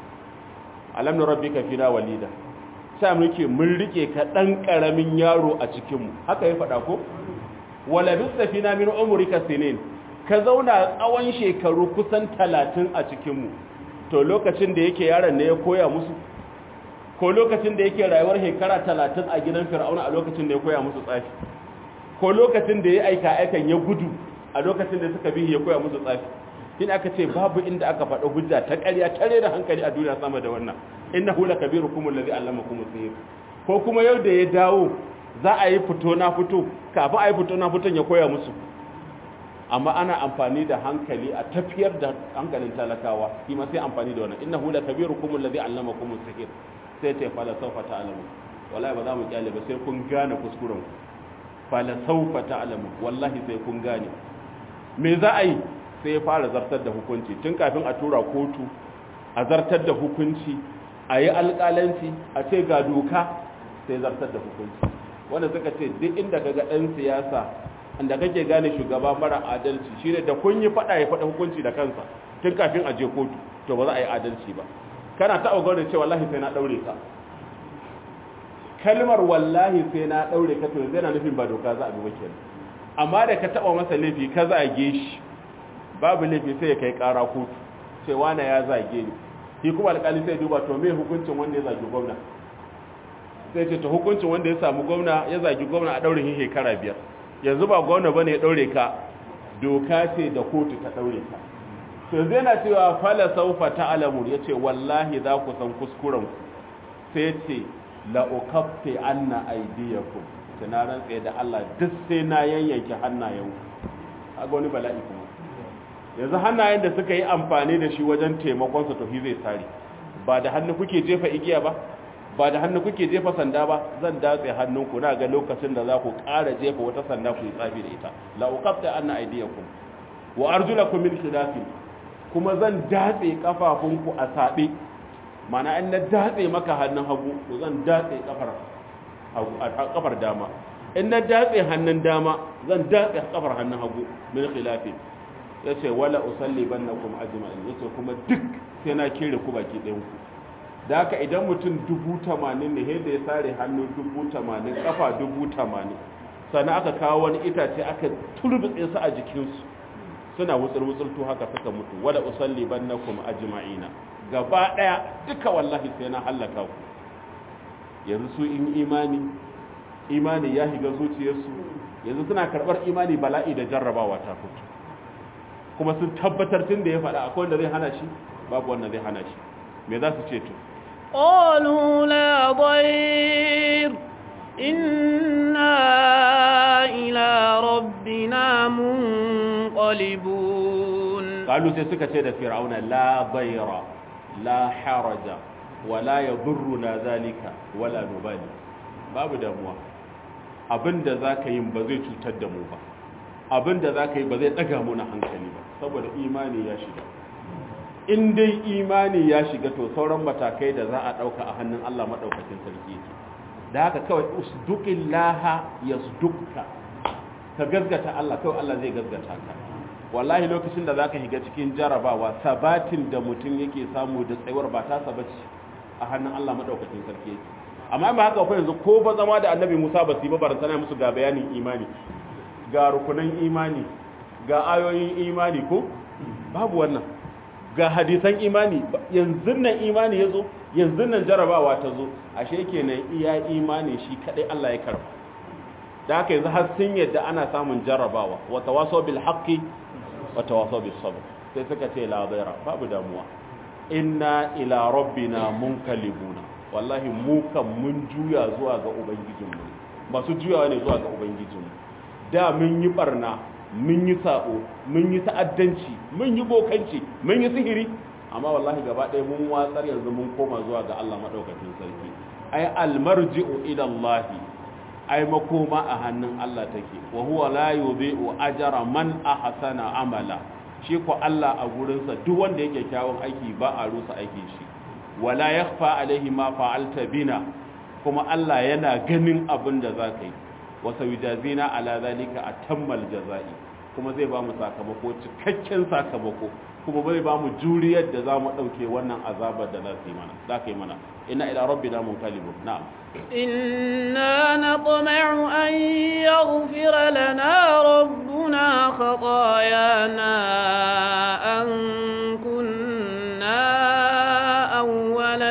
ألم نربك فينا وليدا sai muke mun rike ka dan karamin yaro a cikin mu haka ya faɗa ko wala bisafina min umrika sinin ka zauna tsawon shekaru kusan 30 a cikin mu to lokacin da yake yaron ne ya koya musu ko lokacin da yake rayuwar shekara 30 a gidan fir'auna a lokacin da ya koya musu tsafi ko lokacin da ya aika aikan ya gudu a lokacin da suka bihi ya koya musu tsafi in aka ce babu inda aka faɗa hujja ta ƙarya tare da hankali a duniya sama da wannan innahu lakabirukum allazi allamakum sihr ko kuma yau da ya dawo za a yi fito na fito kafin a yi fito na fiton ya koya musu amma ana amfani da hankali a tafiyar da hankalin talakawa shi ma sai amfani da wannan innahu lakabirukum allazi allamakum sihr sai ta fala sawfa ta'lamu wallahi ba za mu kyale ba sai kun gane kuskuren ku fala saufa ta'lamu wallahi sai kun gane me za a yi sai ya fara zartar da hukunci tun kafin a tura kotu a zartar da hukunci a yi alƙalanci a ce ga doka sai zartar da hukunci wanda suka ce duk inda ka ga ɗan siyasa inda kake gane shugaba mara adalci shine da kun yi faɗa ya faɗa hukunci da kansa tun kafin a je kotu to ba za a yi adalci ba kana taɓa gwada cewa wallahi sai na ɗaure ka kalmar wallahi sai na daure ka to yana nufin ba doka za a bi wakil amma da ka taba masa laifi ka zage shi babu laifi sai ya kai kara kotu sai wani ya zage ni shi kuma alƙali sai duba to me hukuncin wanda ya zagi gwamna sai ce to hukuncin wanda ya samu gwamna ya zagi gwamna a daure shi shekara biyar yanzu ba gwamna bane ya daure ka doka ce da kotu ta daure ka to yanzu yana cewa fala saufa ta'lamu yace wallahi za ku san kuskuren ku sai ce la'ukaffe anna aidiyakum tunaran tsaye da Allah duk sai na yanyanke hannayen kaga wani bala'i kuma yanzu hannayen da suka yi amfani da shi wajen taimakon sa to shi zai sare ba da hannu kuke jefa igiya ba ba da hannu kuke jefa sanda ba zan datse hannunku na ga lokacin da za ku ƙara jefa wata sanda ku yi tsafi da ita la uqatta anna aydiyakum wa arjulakum min khilafin kuma zan datse kafafunku a sabe mana in na datse maka hannun hagu to zan datse kafar kafar dama in na datse hannun dama zan datse kafar hannun hagu min khilafin yace wala usalli bannakum ajma'in yace kuma duk sai na kire ku baki ɗayan ku da haka idan mutum dubu tamanin ne yadda ya sare hannu dubu tamanin kafa dubu tamanin sannan aka kawo wani itace aka turbitse su a jikinsu suna wutsul-wutsultu haka suka mutu wala usalli bannakum ajma'ina gaba daya duka wallahi sai na halaka ku yanzu su in imani imani ya shiga zuciyarsu yanzu suna karbar imani bala'i da jarrabawa ta fito kuma sun tabbatar tun da ya faɗa akwai wanda zai hana shi babu wanda zai hana shi me za su ce to قالوا لا ضير إنا إلى ربنا منقلبون قالوا sai suka ce da fir'auna la bayra la haraja wala yadurruna zalika wala nubali babu damuwa abinda zaka yi ba zai cutar da mu ba abinda zaka yi ba zai daga mu na hankali ba saboda imani ya shiga in dai imani ya shiga to sauran matakai da za a dauka a hannun Allah madaukakin sarki yake da haka kawai usduqillaha yasdukka ka gazgata Allah kawai Allah zai gazgata ka wallahi lokacin da zaka shiga cikin jarabawa sabatin da mutum yake samu da tsayuwar ba ta sabaci a hannun Allah madaukakin sarki yake amma ba haka fa yanzu ko ba zama da Annabi Musa ba su yi ba barantana musu ga bayanin imani ga rukunan imani ga ayoyin imani ko babu wannan ga hadisan imani yanzu nan imani ya zo yanzu nan jarabawa ta zo ashe kenan iya imani shi kadai Allah ya karba da haka yanzu har sun yadda ana samun jarabawa wa tawasaw bil haqqi wa tawasaw bis sabr sai suka ce la daira babu damuwa inna ila rabbina munkalibuna wallahi mu kan mun juya zuwa ga ubangijinmu masu juyawa ne zuwa ga ubangijinmu da mun yi barna mun yi sabo mun yi ta'addanci mun yi bokanci mun yi sihiri amma wallahi gaba ɗaya mun watsar yanzu mun koma zuwa ga Allah madaukakin sarki ai almarji'u ila Allah ai makoma a hannun Allah take wa huwa la yudhi'u ajra man ahsana amala shi ko Allah a gurinsa duk wanda yake kyawun aiki ba a rusa aikin shi wala yakhfa alaihi ma fa'alta bina kuma Allah yana ganin abin da zaka yi wa sawijazina ala zalika atammal jazai kuma zai ba mu sakamako cikakken sakamako kuma bai ba mu juriyar da za mu ɗauke wannan azabar da za yi mana za ka yi mana ina ila rabbi na mun kalibu na'am إنا نطمع أن يغفر لنا ربنا خطايانا أن كنا أول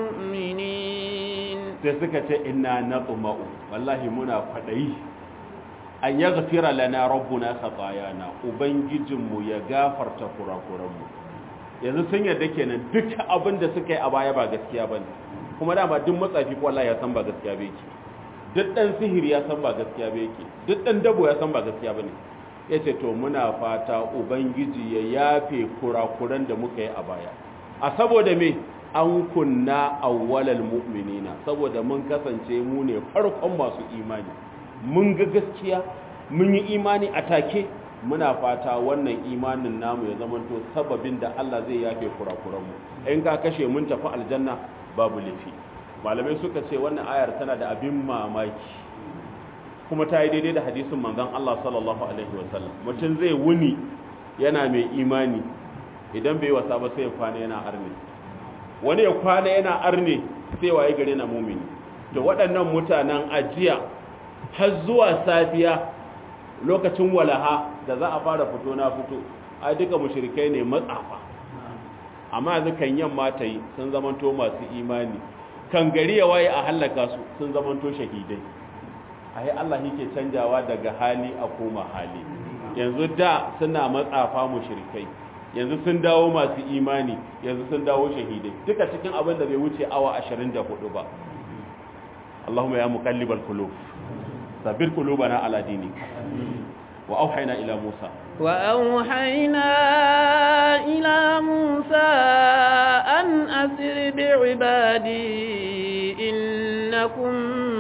المؤمنين sai suka ce ina na tsuma'u wallahi muna kwaɗayi an ya gafira lana rabbuna khatayana ubangijinmu ya gafarta kurakuranmu yanzu sun yarda kenan duk abin da suka yi a baya ba gaskiya bane kuma dama duk matsafi ko wallahi ya san ba gaskiya ba yake duk dan sihiri ya san ba gaskiya ba yake duk dan dabo ya san ba gaskiya bane yace to muna fata ubangiji ya yafe kurakuran da muka yi a baya a saboda me an kunna awwalal mu'minina saboda mun kasance mu ne farkon masu imani mun ga gaskiya mun yi imani a take muna fata wannan imanin namu ya zamanto sababin da Allah zai yafe kurakuranmu in ka kashe mun tafi aljanna babu lifi malamai suka ce wannan ayar tana da abin mamaki kuma ta yi daidai da hadisin manzon Allah sallallahu alaihi wasallam mutum zai wuni yana mai imani idan bai wasa ba sai ya kwana yana arne wani ya kwana yana arne sai waye gare na mumini to waɗannan mutanen ajiya har zuwa safiya lokacin walaha da za a fara fito na fito ai duka mushrikai ne matsafa amma yanzu kan yamma ta yi sun zamanto masu imani kan gari ya waye a hallaka su sun zamanto shahidai ai Allah yake canjawa daga hali a koma hali yanzu da suna matsafa mushrikai yanzu sun dawo masu imani yanzu sun dawo shahidai duka cikin abin da bai wuce awa 24 ba Allahumma ya muqallibal qulub ثبت قلوبنا على دينك وأوحينا إلى موسى وأوحينا إلى موسى أن أسر بعبادي إنكم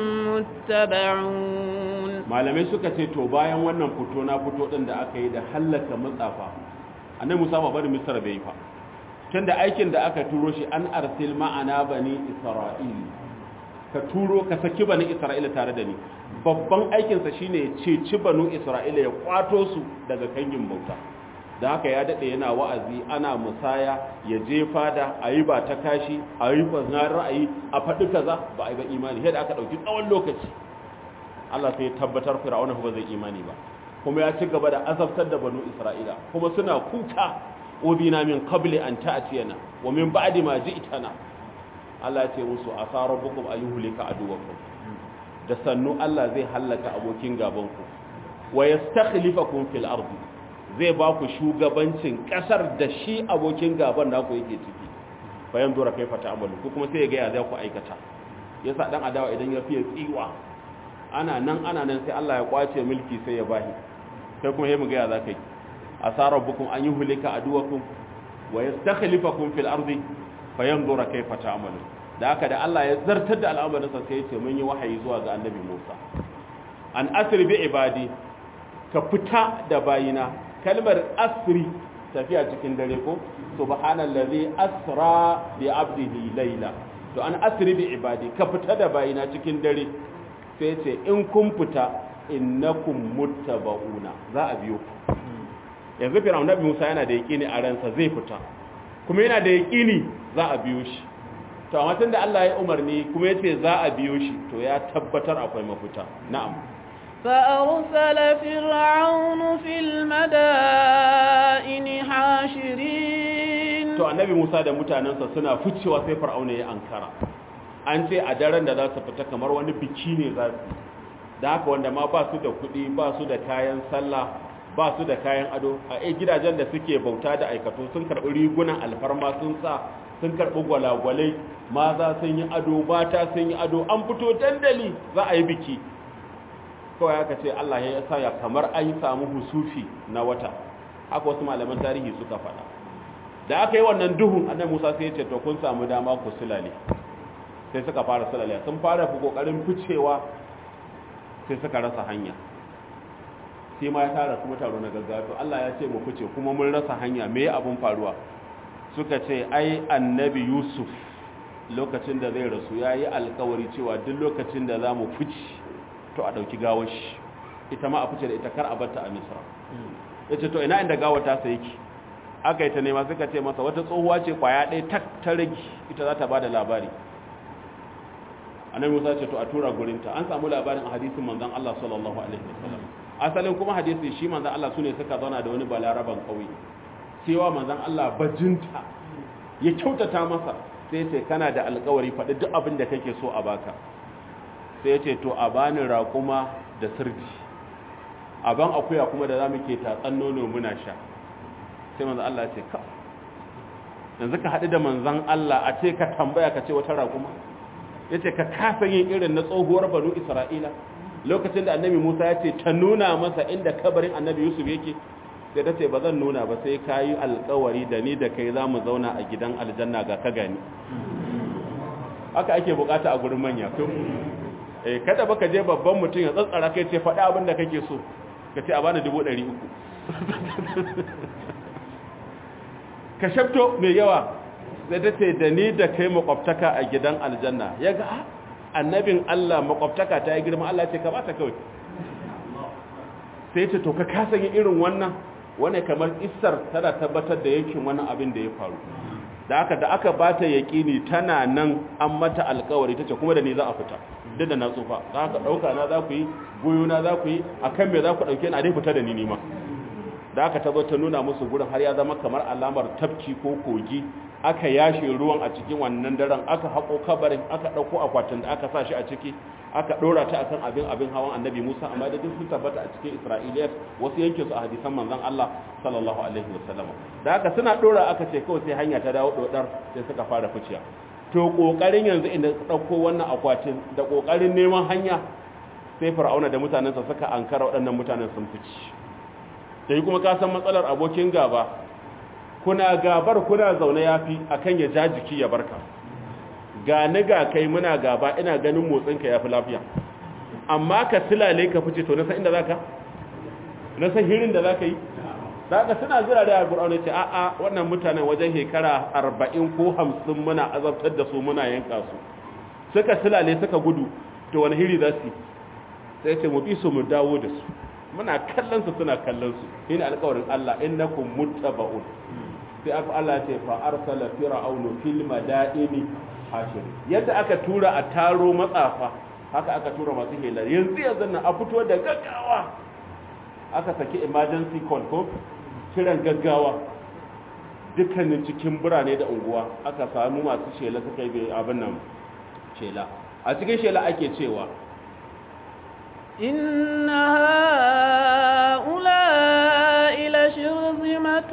متبعون malamai suka ce to bayan wannan fito na fito din da aka yi da hallaka matsafa annabi Musa ba bari Misr bai fa tunda aikin da aka turo shi an arsil ma'ana bani Isra'il ka turo ka saki bani Isra'ila tare da ni babban aikin sa shine ceci banu Isra'ila ya kwato su daga kangin bauta da haka ya dade yana wa'azi ana musaya ya je fada ayi ba ta kashi ayi ba ra'ayi a faɗi kaza ba ai ba imani sai da aka dauki tsawon lokaci Allah sai ya tabbatar Fir'auna ba zai imani ba kuma ya ci gaba da azabtar da banu Isra'ila kuma suna kuka udina min qabli an ta'tiyana wa min ba'di ma ji'tana Allah ya ce musu asa rabbukum ayyuhlika aduwakum da sannu Allah zai hallaka abokin gaban ku wa yastakhlifakum fil ardi zai ba ku shugabancin kasar da shi abokin gaban naku yake ciki bayan dora kai fata amalu ko kuma sai ya ga ya za ku aikata yasa dan adawa idan ya fiye tsiwa ana nan ana nan sai Allah ya kwace mulki sai ya bahi kai kuma mu gaya za ka yi asarar bukun an yi hulika aduwakum wa yastakhlifakum fil ardi fayanzura kayfa ta'malu da haka da Allah ya zartar da al'amarin sa sai ya ce mun yi wahayi zuwa ga annabi Musa an asri bi ibadi ka fita da bayina kalmar asri tafiya cikin dare ko subhanallazi asra bi abdihi layla to an asri bi ibadi ka fita da bayina cikin dare sai ce in kun fita innakum muttaba'una za a biyo ku yanzu fir'aun nabi Musa yana da yaqini a ransa zai fita kuma yana da yaqini za a biyo shi to amma tunda Allah ya umarni kuma yace za a biyo shi to ya tabbatar akwai mafita na'am فأرسل فرعون في المدائن حاشرين to annabi Musa da mutanensa suna ficewa sai fir'auna ya ankara an ce a daren da za su fita kamar wani biki ne za su da haka wanda ma ba su da kuɗi ba su da kayan sallah ba su da kayan ado a ai gidajen da suke bauta da aikatu sun karɓi rigunan alfarma sun sa sun karɓi gwalagwalai maza sun yi ado mata sun yi ado an fito dandali za a yi biki kawai aka ce Allah ya sa ya kamar an samu husufi na wata haka wasu malaman tarihi suka faɗa da aka yi wannan duhun annabi Musa sai ya ce to kun samu dama ku sulale sai suka fara sulale sun fara fi kokarin ficewa sai suka rasa hanya sai ma ya tara kuma taro na gaggawa to Allah ya ce mu fice kuma mun rasa hanya me abun faruwa suka ce ai annabi Yusuf lokacin da zai rasu yayi alkawari cewa duk lokacin da zamu fice to a dauki gawar shi ita ma a fice da ita kar a barta a Misra yace to ina inda gawar ta sai yake aka yi ta nema suka ce masa wata tsohuwa ce kwaya ɗaya tak ta rage ita za ta ba da labari annabi musa ce to a tura gurinta an samu labarin a hadisin manzon Allah sallallahu alaihi wasallam asalin kuma hadisi shi manzon Allah sune suka zauna da wani balaraban kauye cewa manzon Allah bajinta ya kyautata masa sai ce kana da alƙawari faɗi duk abin da kake so a baka sai ce to a bani raƙuma da sirji a ban akuya kuma da zamu ke tatsan nono muna sha sai manzon Allah ya ce ka yanzu ka haɗu da manzon Allah a ce ka tambaya ka ce wata raƙuma ya ce ka kasa yin irin na tsohuwar banu isra'ila lokacin da annabi musa ya ce ta nuna masa inda kabarin annabi yusuf yake sai ta ce ba zan nuna ba sai ka yi alkawari da ni da kai za mu zauna a gidan aljanna ga ka gani haka ake bukata a gurin manya eh kada baka je babban mutum ya tsatsara kai ce faɗi abin da kake so ka ce a bani dubu ɗari uku ka shafto mai yawa sai ta ce da ni da kai makwabtaka a gidan aljanna ya ga annabin Allah makwabtaka ta yi girma Allah ce ka bata kawai sai ce to ka kasa yin irin wannan wani kamar isar tana tabbatar da yankin wannan abin da ya faru da aka da aka bata yaƙini tana nan an mata alkawari ta ce kuma da ni za a fita duk da na tsufa za ka ɗauka na za ku yi goyo na za ku yi a kan me za ku ɗauke na dai fita da ni nima da aka tabo ta nuna musu gurin har ya zama kamar alamar tafki ko kogi aka yashe ruwan a cikin wannan daren aka haƙo kabarin aka ɗauko akwatin da aka sa shi a ciki aka ɗora ta akan abin abin hawan annabi musa amma da duk sun tabbata a cikin isra'iliyat wasu yanke su a hadisan manzon allah sallallahu alaihi wasallam da haka suna ɗora aka ce kawai sai hanya ta dawo ɗodar sai suka fara ficiya to ƙoƙarin yanzu inda ɗauko wannan akwatin da ƙoƙarin neman hanya sai fir'auna da mutanensa suka ankara waɗannan mutanen sun fici sai kuma ka san matsalar abokin gaba kuna gabar kuna zaune yafi akan ya ja jiki ya barka ga ni ga kai muna gaba ina ganin motsinka ya fi lafiya amma ka silale ka fice to na san inda za ka na san hirin da za ka yi daga suna zira da alƙur'ani ce a'a wannan mutanen wajen shekara arba'in ko hamsin muna azabtar da su muna yanka su suka silale suka gudu to wani hiri za su sai ce mu bi su mu dawo da su muna kallon su suna kallon su shine alƙawarin Allah innakum muttaba'un sai aka Allah ya ce fa arsala fir'aunu fil madaini hashir yadda aka tura a taro matsafa haka aka tura masu hela yanzu yanzu nan a fito da gaggawa aka saki emergency call ko kiran gaggawa dukkanin cikin birane da unguwa aka samu masu shela suka yi abin nan shela a cikin shela ake cewa إن هؤلاء لشرذمة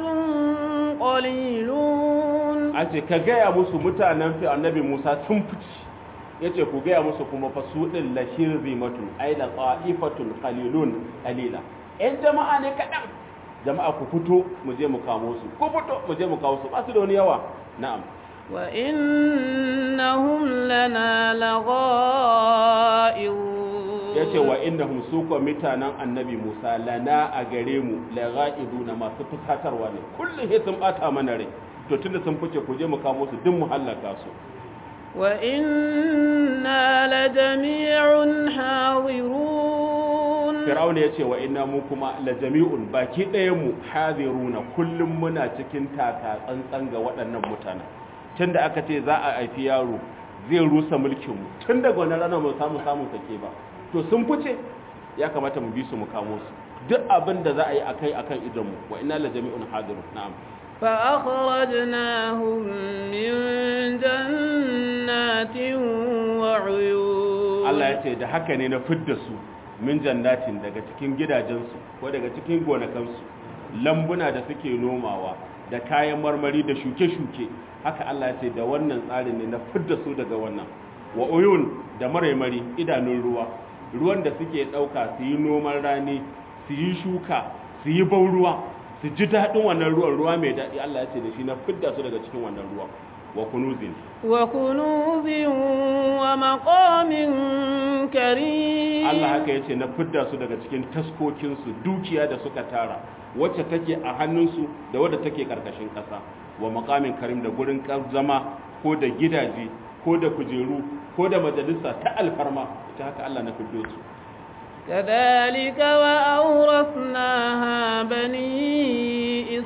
قليلون a ce ka gaya musu mutanen fi annabi musa sun fici ya ce ku gaya musu kuma fa su ɗin lashir zimatun ai da tsa'ifatun qalilun qalila ‘yan jama'a ne kaɗan jama'a ku fito mu je mu kamo su ku fito mu je mu kawo su ba su da wani yawa na'am وإنهم لنا لغائظون ya ce wa inda su ko mutanen annabi musa lana a gare mu laga'idu na masu fusatarwa ne kullum sai sun bata mana rai to tunda sun fice ku je mu kamo su duk mu hallaka su وإنا لجميع حاضرون Fir'auna ya ce wa inna mu kuma la jami'un baki ɗayan mu hadiruna kullum muna cikin taka tsantsan ga waɗannan mutanen tunda aka ce za a haifi yaro zai rusa mulkin mu tun daga wannan ranar mu samu samun sake ba to sun fice ya kamata mu bi su mu kamo su duk abin da za a yi akai akan idan mu wa inna la jami'un hadirun na'am فأخرجناهم من جنات وعيون Allah ya ce da haka ne na fidda su min jannatin daga cikin gidajensu ko daga cikin gonakansu lambuna da suke nomawa da kayan marmari da shuke-shuke haka Allah ya ce da wannan tsarin ne na fidda su daga wannan wa uyun da maraimari idanun ruwa ruwan da suke ɗauka su yi noman rani su yi shuka su yi ban ruwa su ji daɗin wannan ruwan ruwa mai daɗi Allah ya ce da shi na fidda su daga cikin wannan ruwa wa kunuzin وكنوز ومقام كريم Allah haka ya ce na fidda su daga cikin taskokinsu dukiya da suka tara wacce take a hannunsu da wadda take karkashin ƙasa wa makamin karim da gurin zama ko da gidaje ko da kujeru ko da majalisa ta alfarma ita haka Allah na fiddo su كذلك وأورثناها بني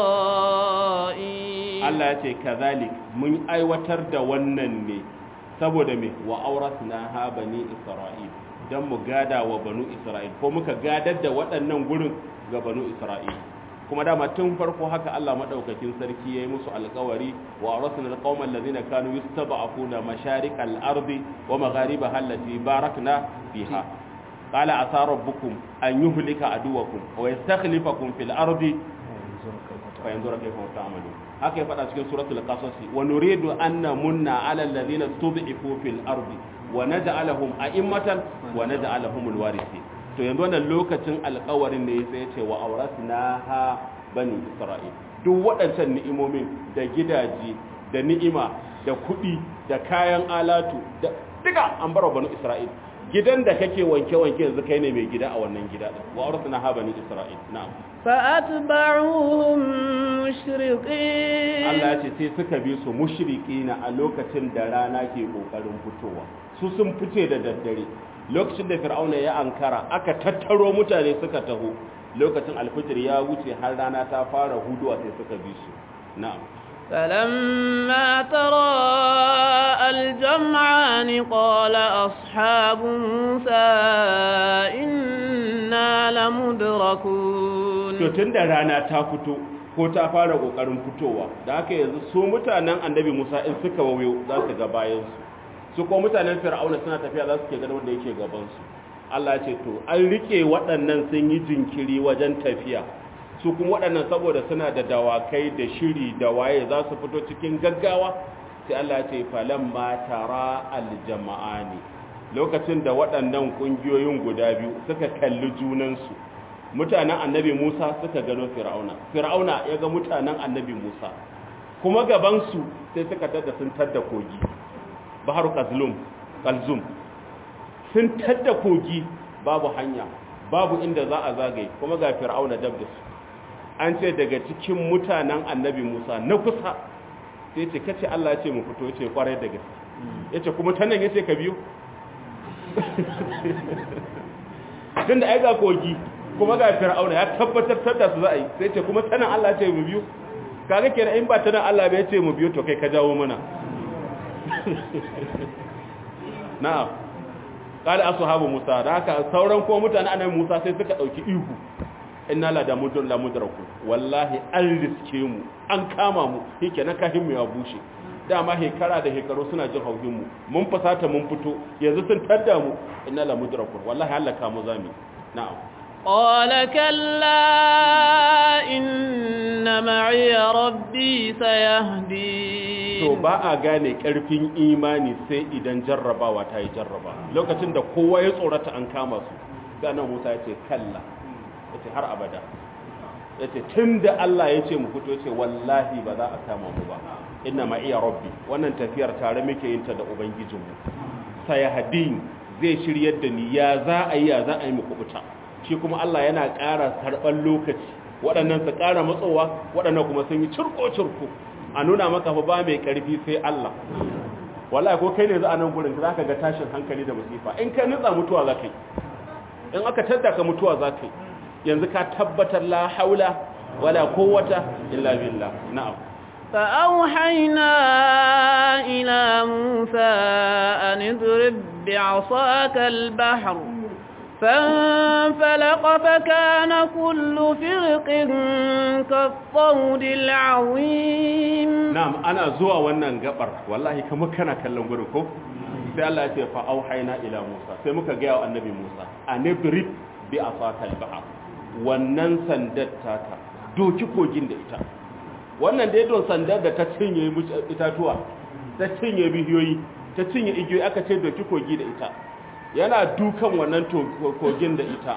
إسرائيل Allah ya ce kazalik mun aiwatar da wannan ne saboda me wa auratna ha bani isra'il dan mu gada wa banu isra'il ko muka gadar da waɗannan gurin ga banu isra'il kuma dama tun farko haka Allah madaukakin sarki yayi musu alƙawari wa auratna alqawma allazina kanu yastaba'una masharikal ardi wa magharibaha allati barakna fiha qala asa rabbukum an yuhlika aduwakum wa yastakhlifakum fil ardi fa yanzura kayfa ta'malun haka ya faɗa cikin suratul qasas wa nuridu an namunna ala alladhina stud'ifu fil ardi wa naj'alahum a'immatan wa naj'alahum alwarithin to yanzu wannan lokacin alƙawarin ne sai ya ce wa awrasnaha bani isra'il duk waɗancan ni'imomin da gidaje da ni'ima da kuɗi da kayan alatu da duka an bar banu isra'il gidan da kake wanke-wanke yanzu kai ne mai gida a wannan gida din wa awrasnaha bani isra'il na'am فأتبعوهم مشرقين Allah ya ce sai suka bi su mushrikina a lokacin da rana ke kokarin fitowa su sun fice da daddare lokacin da fir'auna ya ankara aka tattaro mutane suka taho lokacin alfijir ya wuce har rana ta fara huduwa sai suka bi su na'am فلما تراءى الجمعان قال أصحاب موسى إنا لمدركون to tun da rana ta fito ko ta fara kokarin fitowa da haka yanzu su mutanen annabi Musa in suka wayo za su ga bayan su su ko mutanen Fir'auna suna tafiya za su ke ganin wanda yake gaban su Allah ya ce to an rike waɗannan sun yi jinkiri wajen tafiya su kuma waɗannan saboda suna da dawakai da shiri da waye za su fito cikin gaggawa sai Allah ya ce falamma tara aljama'ani lokacin da waɗannan ƙungiyoyin guda biyu suka kalli junansu mutanen annabi Musa suka gano Fir'auna Fir'auna ya ga mutanen annabi Musa kuma gabansu sai suka tada sun tadda kogi baharu qalzum qalzum sun tadda kogi babu hanya babu inda za a zagaye kuma ga fir'auna dab da su an ce daga cikin mutanen annabi Musa na kusa sai ce kace Allah ya ce mu fito yace kwarai da gaske yace kuma ta nan yace ka biyo tunda ai ga kogi kuma ga fir'auna ya tabbatar da su za a yi sai ce kuma tanan Allah ce mu biyo kaga kenan in ba tanan Allah bai ce mu biyo to kai ka jawo mana na'am qala ashabu musa da haka sauran ko mutane annabi musa sai suka dauki ihu inna la da mudun la mudraku wallahi an riske mu an kama mu yake na kahin mu ya bushe dama hekara da hekaru suna jin hauhin mu mun fasata mun fito yanzu sun tadda mu inna la mudraku wallahi Allah ka mu zami na'am قال كلا إن معي ربي سيهدين to ba a gane karfin imani sai idan jarrabawa ta yi jarraba lokacin da kowa ya tsorata an kama su ganin musa ya ce kalla ya ce har abada ya ce tun da Allah ya ce mu fito ya ce wallahi ba za a kama mu ba ina ma iya rabbi wannan tafiyar tare muke yin ta da ubangijinmu sayahadin zai shiryar da ni ya za a yi ya za a yi mu kubuta shi kuma Allah yana ƙara karɓar lokaci waɗannan su ƙara matsowa waɗannan kuma sun yi cirko-cirko a nuna maka fa ba mai ƙarfi sai Allah wallahi ko kai ne za a nan gurin za ka ga tashin hankali da musifa in ka nutsa mutuwa za ka yi in aka tadda ka mutuwa za ka yi yanzu ka tabbatar la haula wala quwwata illa billah na'am فأوحينا إلى موسى أن اضرب بعصاك البحر فانفلق فكان كل فرق كالطود العظيم na'am ana zuwa wannan gabar wallahi kamar kana kallon gurin ko sai Allah ya ce fa auhayna ila Musa sai muka ga wa annabi Musa anidrib bi asaka al-bahr wannan sandar taka doki kogin da ita wannan dai don sandar da ta cinye itatuwa ta cinye bihiyoyi ta cinye igiyoyi aka ce doki kogi da ita yana dukan wannan kogin da ita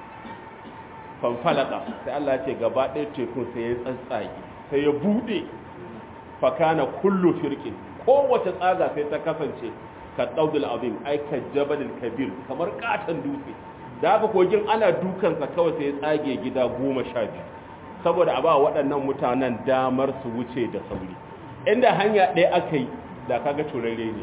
fanfalaka sai Allah ya ce gaba ɗaya tekun sai ya tsatsage sai ya buɗe fakana kullu firkin kowace tsaga sai ta kasance ka ɗaudul abin aika jabalin kabir kamar katon dutse da haka kogin ana dukansa kawai sai ya tsage gida goma sha biyu saboda a ba waɗannan mutanen damar su wuce da sauri inda hanya ɗaya aka yi da kaga turare ne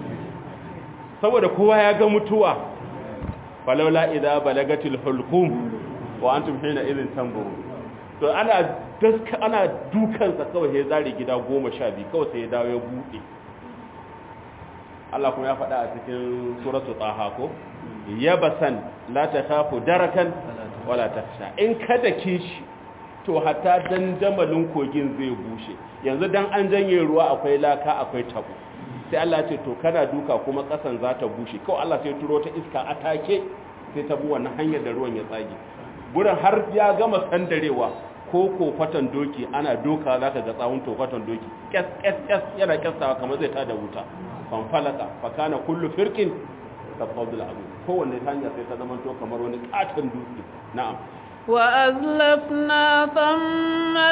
saboda kowa ya ga mutuwa falaula idza balagatil hulqum wa antum hina idhin tanzurun to ana daska ana dukansa kawai ya zare gida 12 kawai sai ya dawo ya bude Allah kuma ya faɗa a cikin suratul taha ko yabasan la takhafu darakan wala takhsha in kada kishi to hatta dandamalin kogin zai bushe yanzu dan an janye ruwa akwai laka akwai tabo sai Allah ce to kana duka kuma kasan za ta bushe kawai Allah sai turo ta iska a take sai ta bu wannan hanyar da ruwan ya tsage gurin har ya gama sandarewa ko kofatan doki ana doka za ka ga tsawon tofatan doki kes kes kes yana kyastawa kamar zai tada wuta fan falaka fa kana kullu firqin tafadul abu kowanne hanya sai ta zama to kamar wani katon dutse na'am وأزلفنا ثم to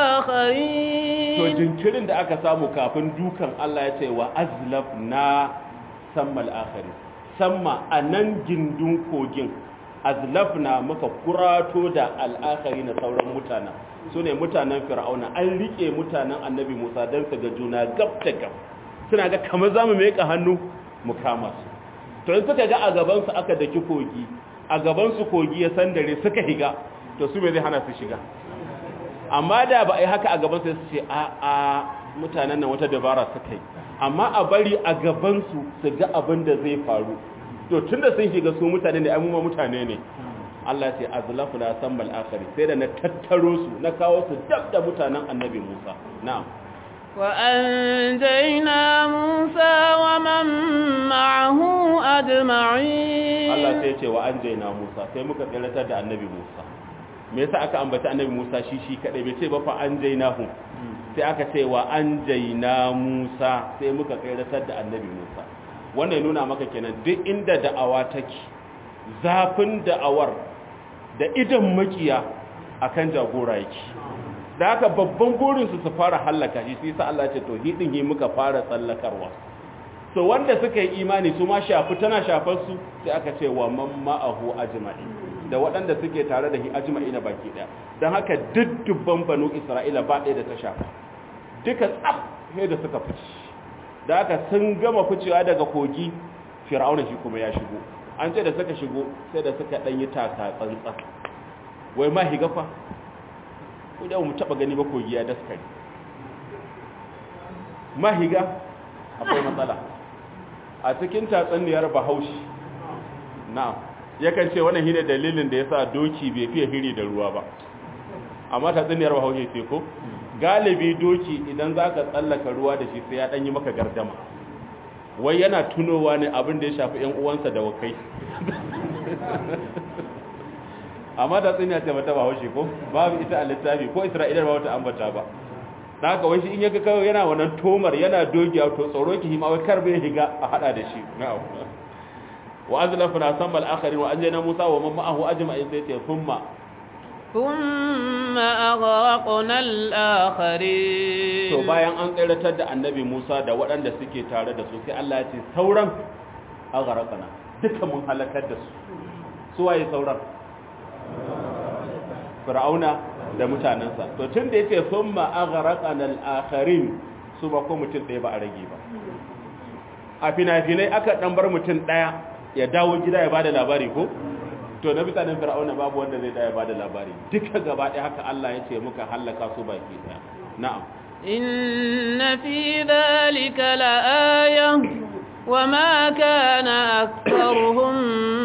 الآخرين jinkirin da aka samu kafin dukan Allah ya ce wa azlafna sammal akhari samma anan gindin kogin azlafna muka kurato da al'akhari na sauran mutanen su ne mutanen fir'auna an rike mutanen annabi musa don su ga juna gab da gab suna ga kamar za mu meka hannu mu kama su to in suka ga a gabansu aka daki kogi a gabansu kogi ya sandare suka higa to su me zai hana su shiga amma da ba a yi haka a gaban sai su ce a a mutanen nan wata dabara suka yi amma a bari a gabansu su ga abin da zai faru to tun da sun shiga su mutane ne amma mutane ne Allah ya ce azlafu la sambal akhari sai da na tattaro su na kawo su dab da mutanen annabi Musa na'am وأنجينا موسى ومن معه أجمعين Allah sai ya ce wa anjayna Musa sai muka tsiratar da annabi Musa me yasa aka ambaci annabi Musa shi shi kadai bai ce ba fa anjaynahu sai aka ce wa anjayna Musa sai muka tsiratar da annabi Musa wannan ya nuna maka kenan duk inda da'awa take zafin da'awar da idan makiya akan jagora yake da haka babban burin su su fara hallaka shi sai sa Allah ya ce to hidin yi muka fara tsallakarwa so wanda suka yi imani su ma shafi tana shafar su sai aka ce wa man ma'ahu ajma'i da waɗanda suke tare da hi ajma'i na baki ɗaya don haka duk dubban banu isra'ila ba ɗaya da ta shafa duka tsaf sai da suka fice da haka sun gama ficewa daga kogi fir'auna shi kuma ya shigo an ce da suka shigo sai da suka ɗan yi taka tsantsa wai ma higa fa ko da mu taɓa gani ba kogi ya daskare ma higa akwai matsala a cikin tatsaniyar bahaushe na'am yakan ce wannan shine dalilin da yasa doki bai fiye hiri da ruwa ba amma tatsaniyar bahaushe ce ko galibi doki idan zaka tsallaka ruwa da shi sai ya danyi maka gardama wai yana tunowa ne abin da ya shafi ƴan uwansa da wakai amma tatsaniya ce mata bahaushe ko babu ita a littafi ko isra'ilar ba wata ambata ba da haka wai shi in yaga kawai yana wannan tomar yana dogiya to tsoro ki hima wai kar bai higa a hada da shi na'am wa azlafna samma al-akhirin wa anjayna musa wa man ma'ahu ajma'in sai ce thumma thumma aghraqna al-akhirin to bayan an tsiratar da annabi musa da waɗanda suke tare da su sai Allah ya ce sauran aghraqna duka mun halakar da su su waye sauran fir'auna da mutanensa to tun da yake sun ma'agharaqana al-akharin su ba ko mutum ɗaya ba a rage ba a fina-finai aka ɗan bar mutum ɗaya ya dawo gida ya bada labari ko to na mutanen fir'auna babu wanda zai da ya bada labari duka gaba ɗaya haka Allah ya ce muka hallaka su baki ɗaya na'am inna fi dhalika la'aya وما كان أكثرهم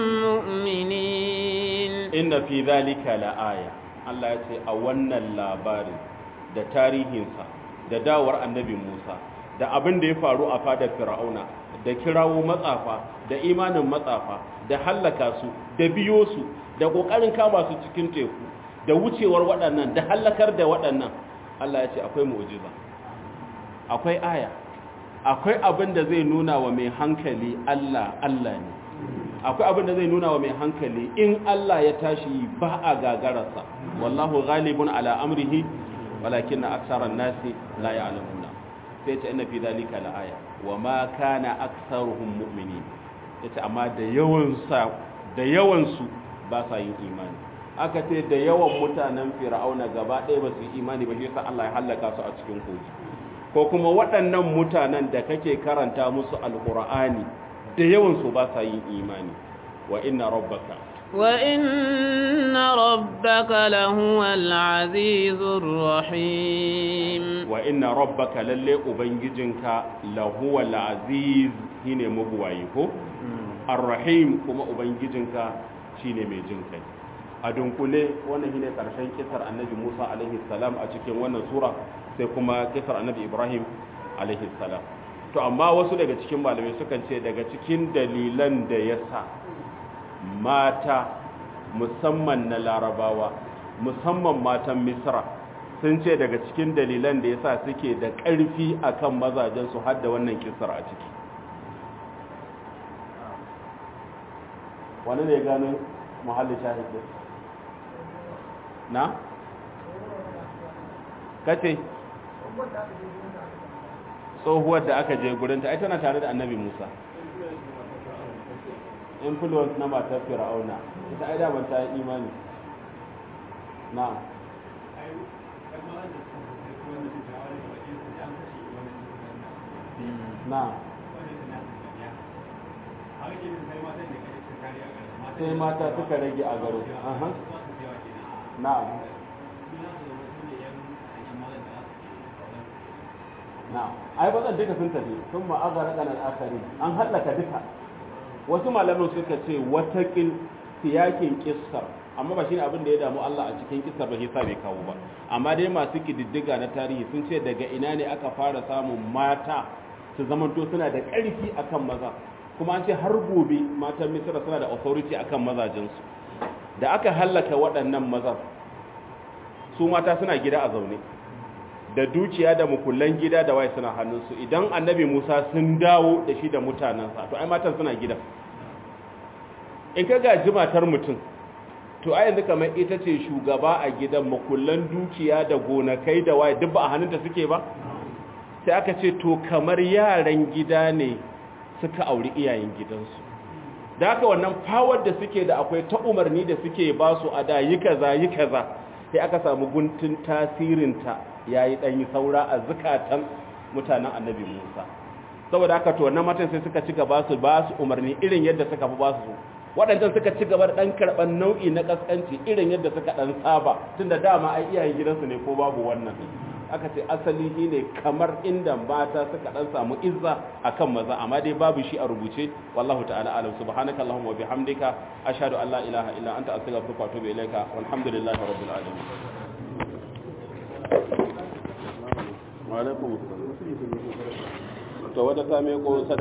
مؤمنين inna fi dhalika la'aya Allah ya ce a wannan labarin da tarihinsa da dawar annabi Musa da abin da ya faru a fadar Fir'auna da kirawo matsafa da imanin matsafa da hallaka su da biyo su da kokarin kama su cikin teku da wucewar waɗannan da hallakar da waɗannan Allah ya ce akwai mu'jiza akwai aya akwai abin da zai nuna wa mai hankali Allah Allah ne akwai abin da zai nuna wa mai hankali in Allah ya tashi ba a gagararsa wallahu ghalibun ala amrihi walakin aktharan nasi la ya'lamuna sai ce inna fi dhalika laaya wa ma kana aktharuhum mu'minin yace amma da yawan sa da yawan su ba sa yin imani aka ce da yawan mutanen fir'auna gaba ɗaya ba su yi imani ba shi yasa Allah ya halaka su a cikin kogi ko kuma waɗannan mutanen da kake karanta musu alqur'ani da yawan su ba sa yin imani wa inna rabbaka وإن ربك لهو العزيز الرحيم wa inna rabbaka lalle ubangijinka lahuwal aziz shine mabuwayi ko arrahim kuma ubangijinka shine mai jin kai a dunkule wannan shine karshen kisar annabi Musa alaihi salam a cikin wannan sura sai kuma kisar annabi Ibrahim alaihi salam to amma wasu daga cikin malamai sukan ce daga cikin dalilan da yasa mata musamman na larabawa musamman matan misra sun ce daga cikin dalilan da yasa suke da ƙarfi akan mazajensu har da wannan kisar a ciki wani ne gano muhalli shahidin na? kace tsohuwar da aka je gurinta ai tana tare da annabi musa influence na matar fir'auna ita ai da ta yi imani na na sai mata suka rage a garo na na ai bazan duka sun tafi sun ma'azara ɗanar akari an hallaka duka wasu malamin suka ce watakil siyakin kissar amma ba shine abin da ya damu Allah a cikin kissar ba shi sa bai kawo ba amma dai masu kididdiga na tarihi sun ce daga ina ne aka fara samun mata su zamanto suna da ƙarfi akan maza kuma an ce har gobe matan misira suna da authority akan mazajensu da aka hallaka waɗannan mazan su mata suna gida a zaune da dukiya da mukullan gida da waye suna hannunsu idan annabi musa sun dawo da shi da mutanensa to ai matan suna gida in ka gaji matar mutum to ai yanzu kamar ita ce shugaba a gidan mukullan dukiya da gonakai da waye duk ba a hannunta suke ba sai aka ce to kamar yaran gida ne suka auri iyayen gidansu da haka wannan fawar da suke da akwai ta umarni da suke ba su a da yi kaza yi kaza sai aka samu guntun tasirinta ya yi ɗanyi saura a zukatan mutanen annabi musa saboda haka to wannan matan sai suka ci gaba su ba su umarni irin yadda suka fi ba su waɗancan suka ci gaba da ɗan karɓar nau'i na ƙasƙanci irin yadda suka ɗan saba tun da dama ai iyayen gidansu ne ko babu wannan aka ce asali shi ne kamar inda mata suka ɗan samu izza a kan maza amma dai babu shi a rubuce wallahu ta'ala alam subhanaka allahumma wa bihamdika ashhadu an la ilaha illa anta astaghfiruka wa atubu ilaika walhamdulillahi rabbil alamin wa alaikum assalam to wata ta me ko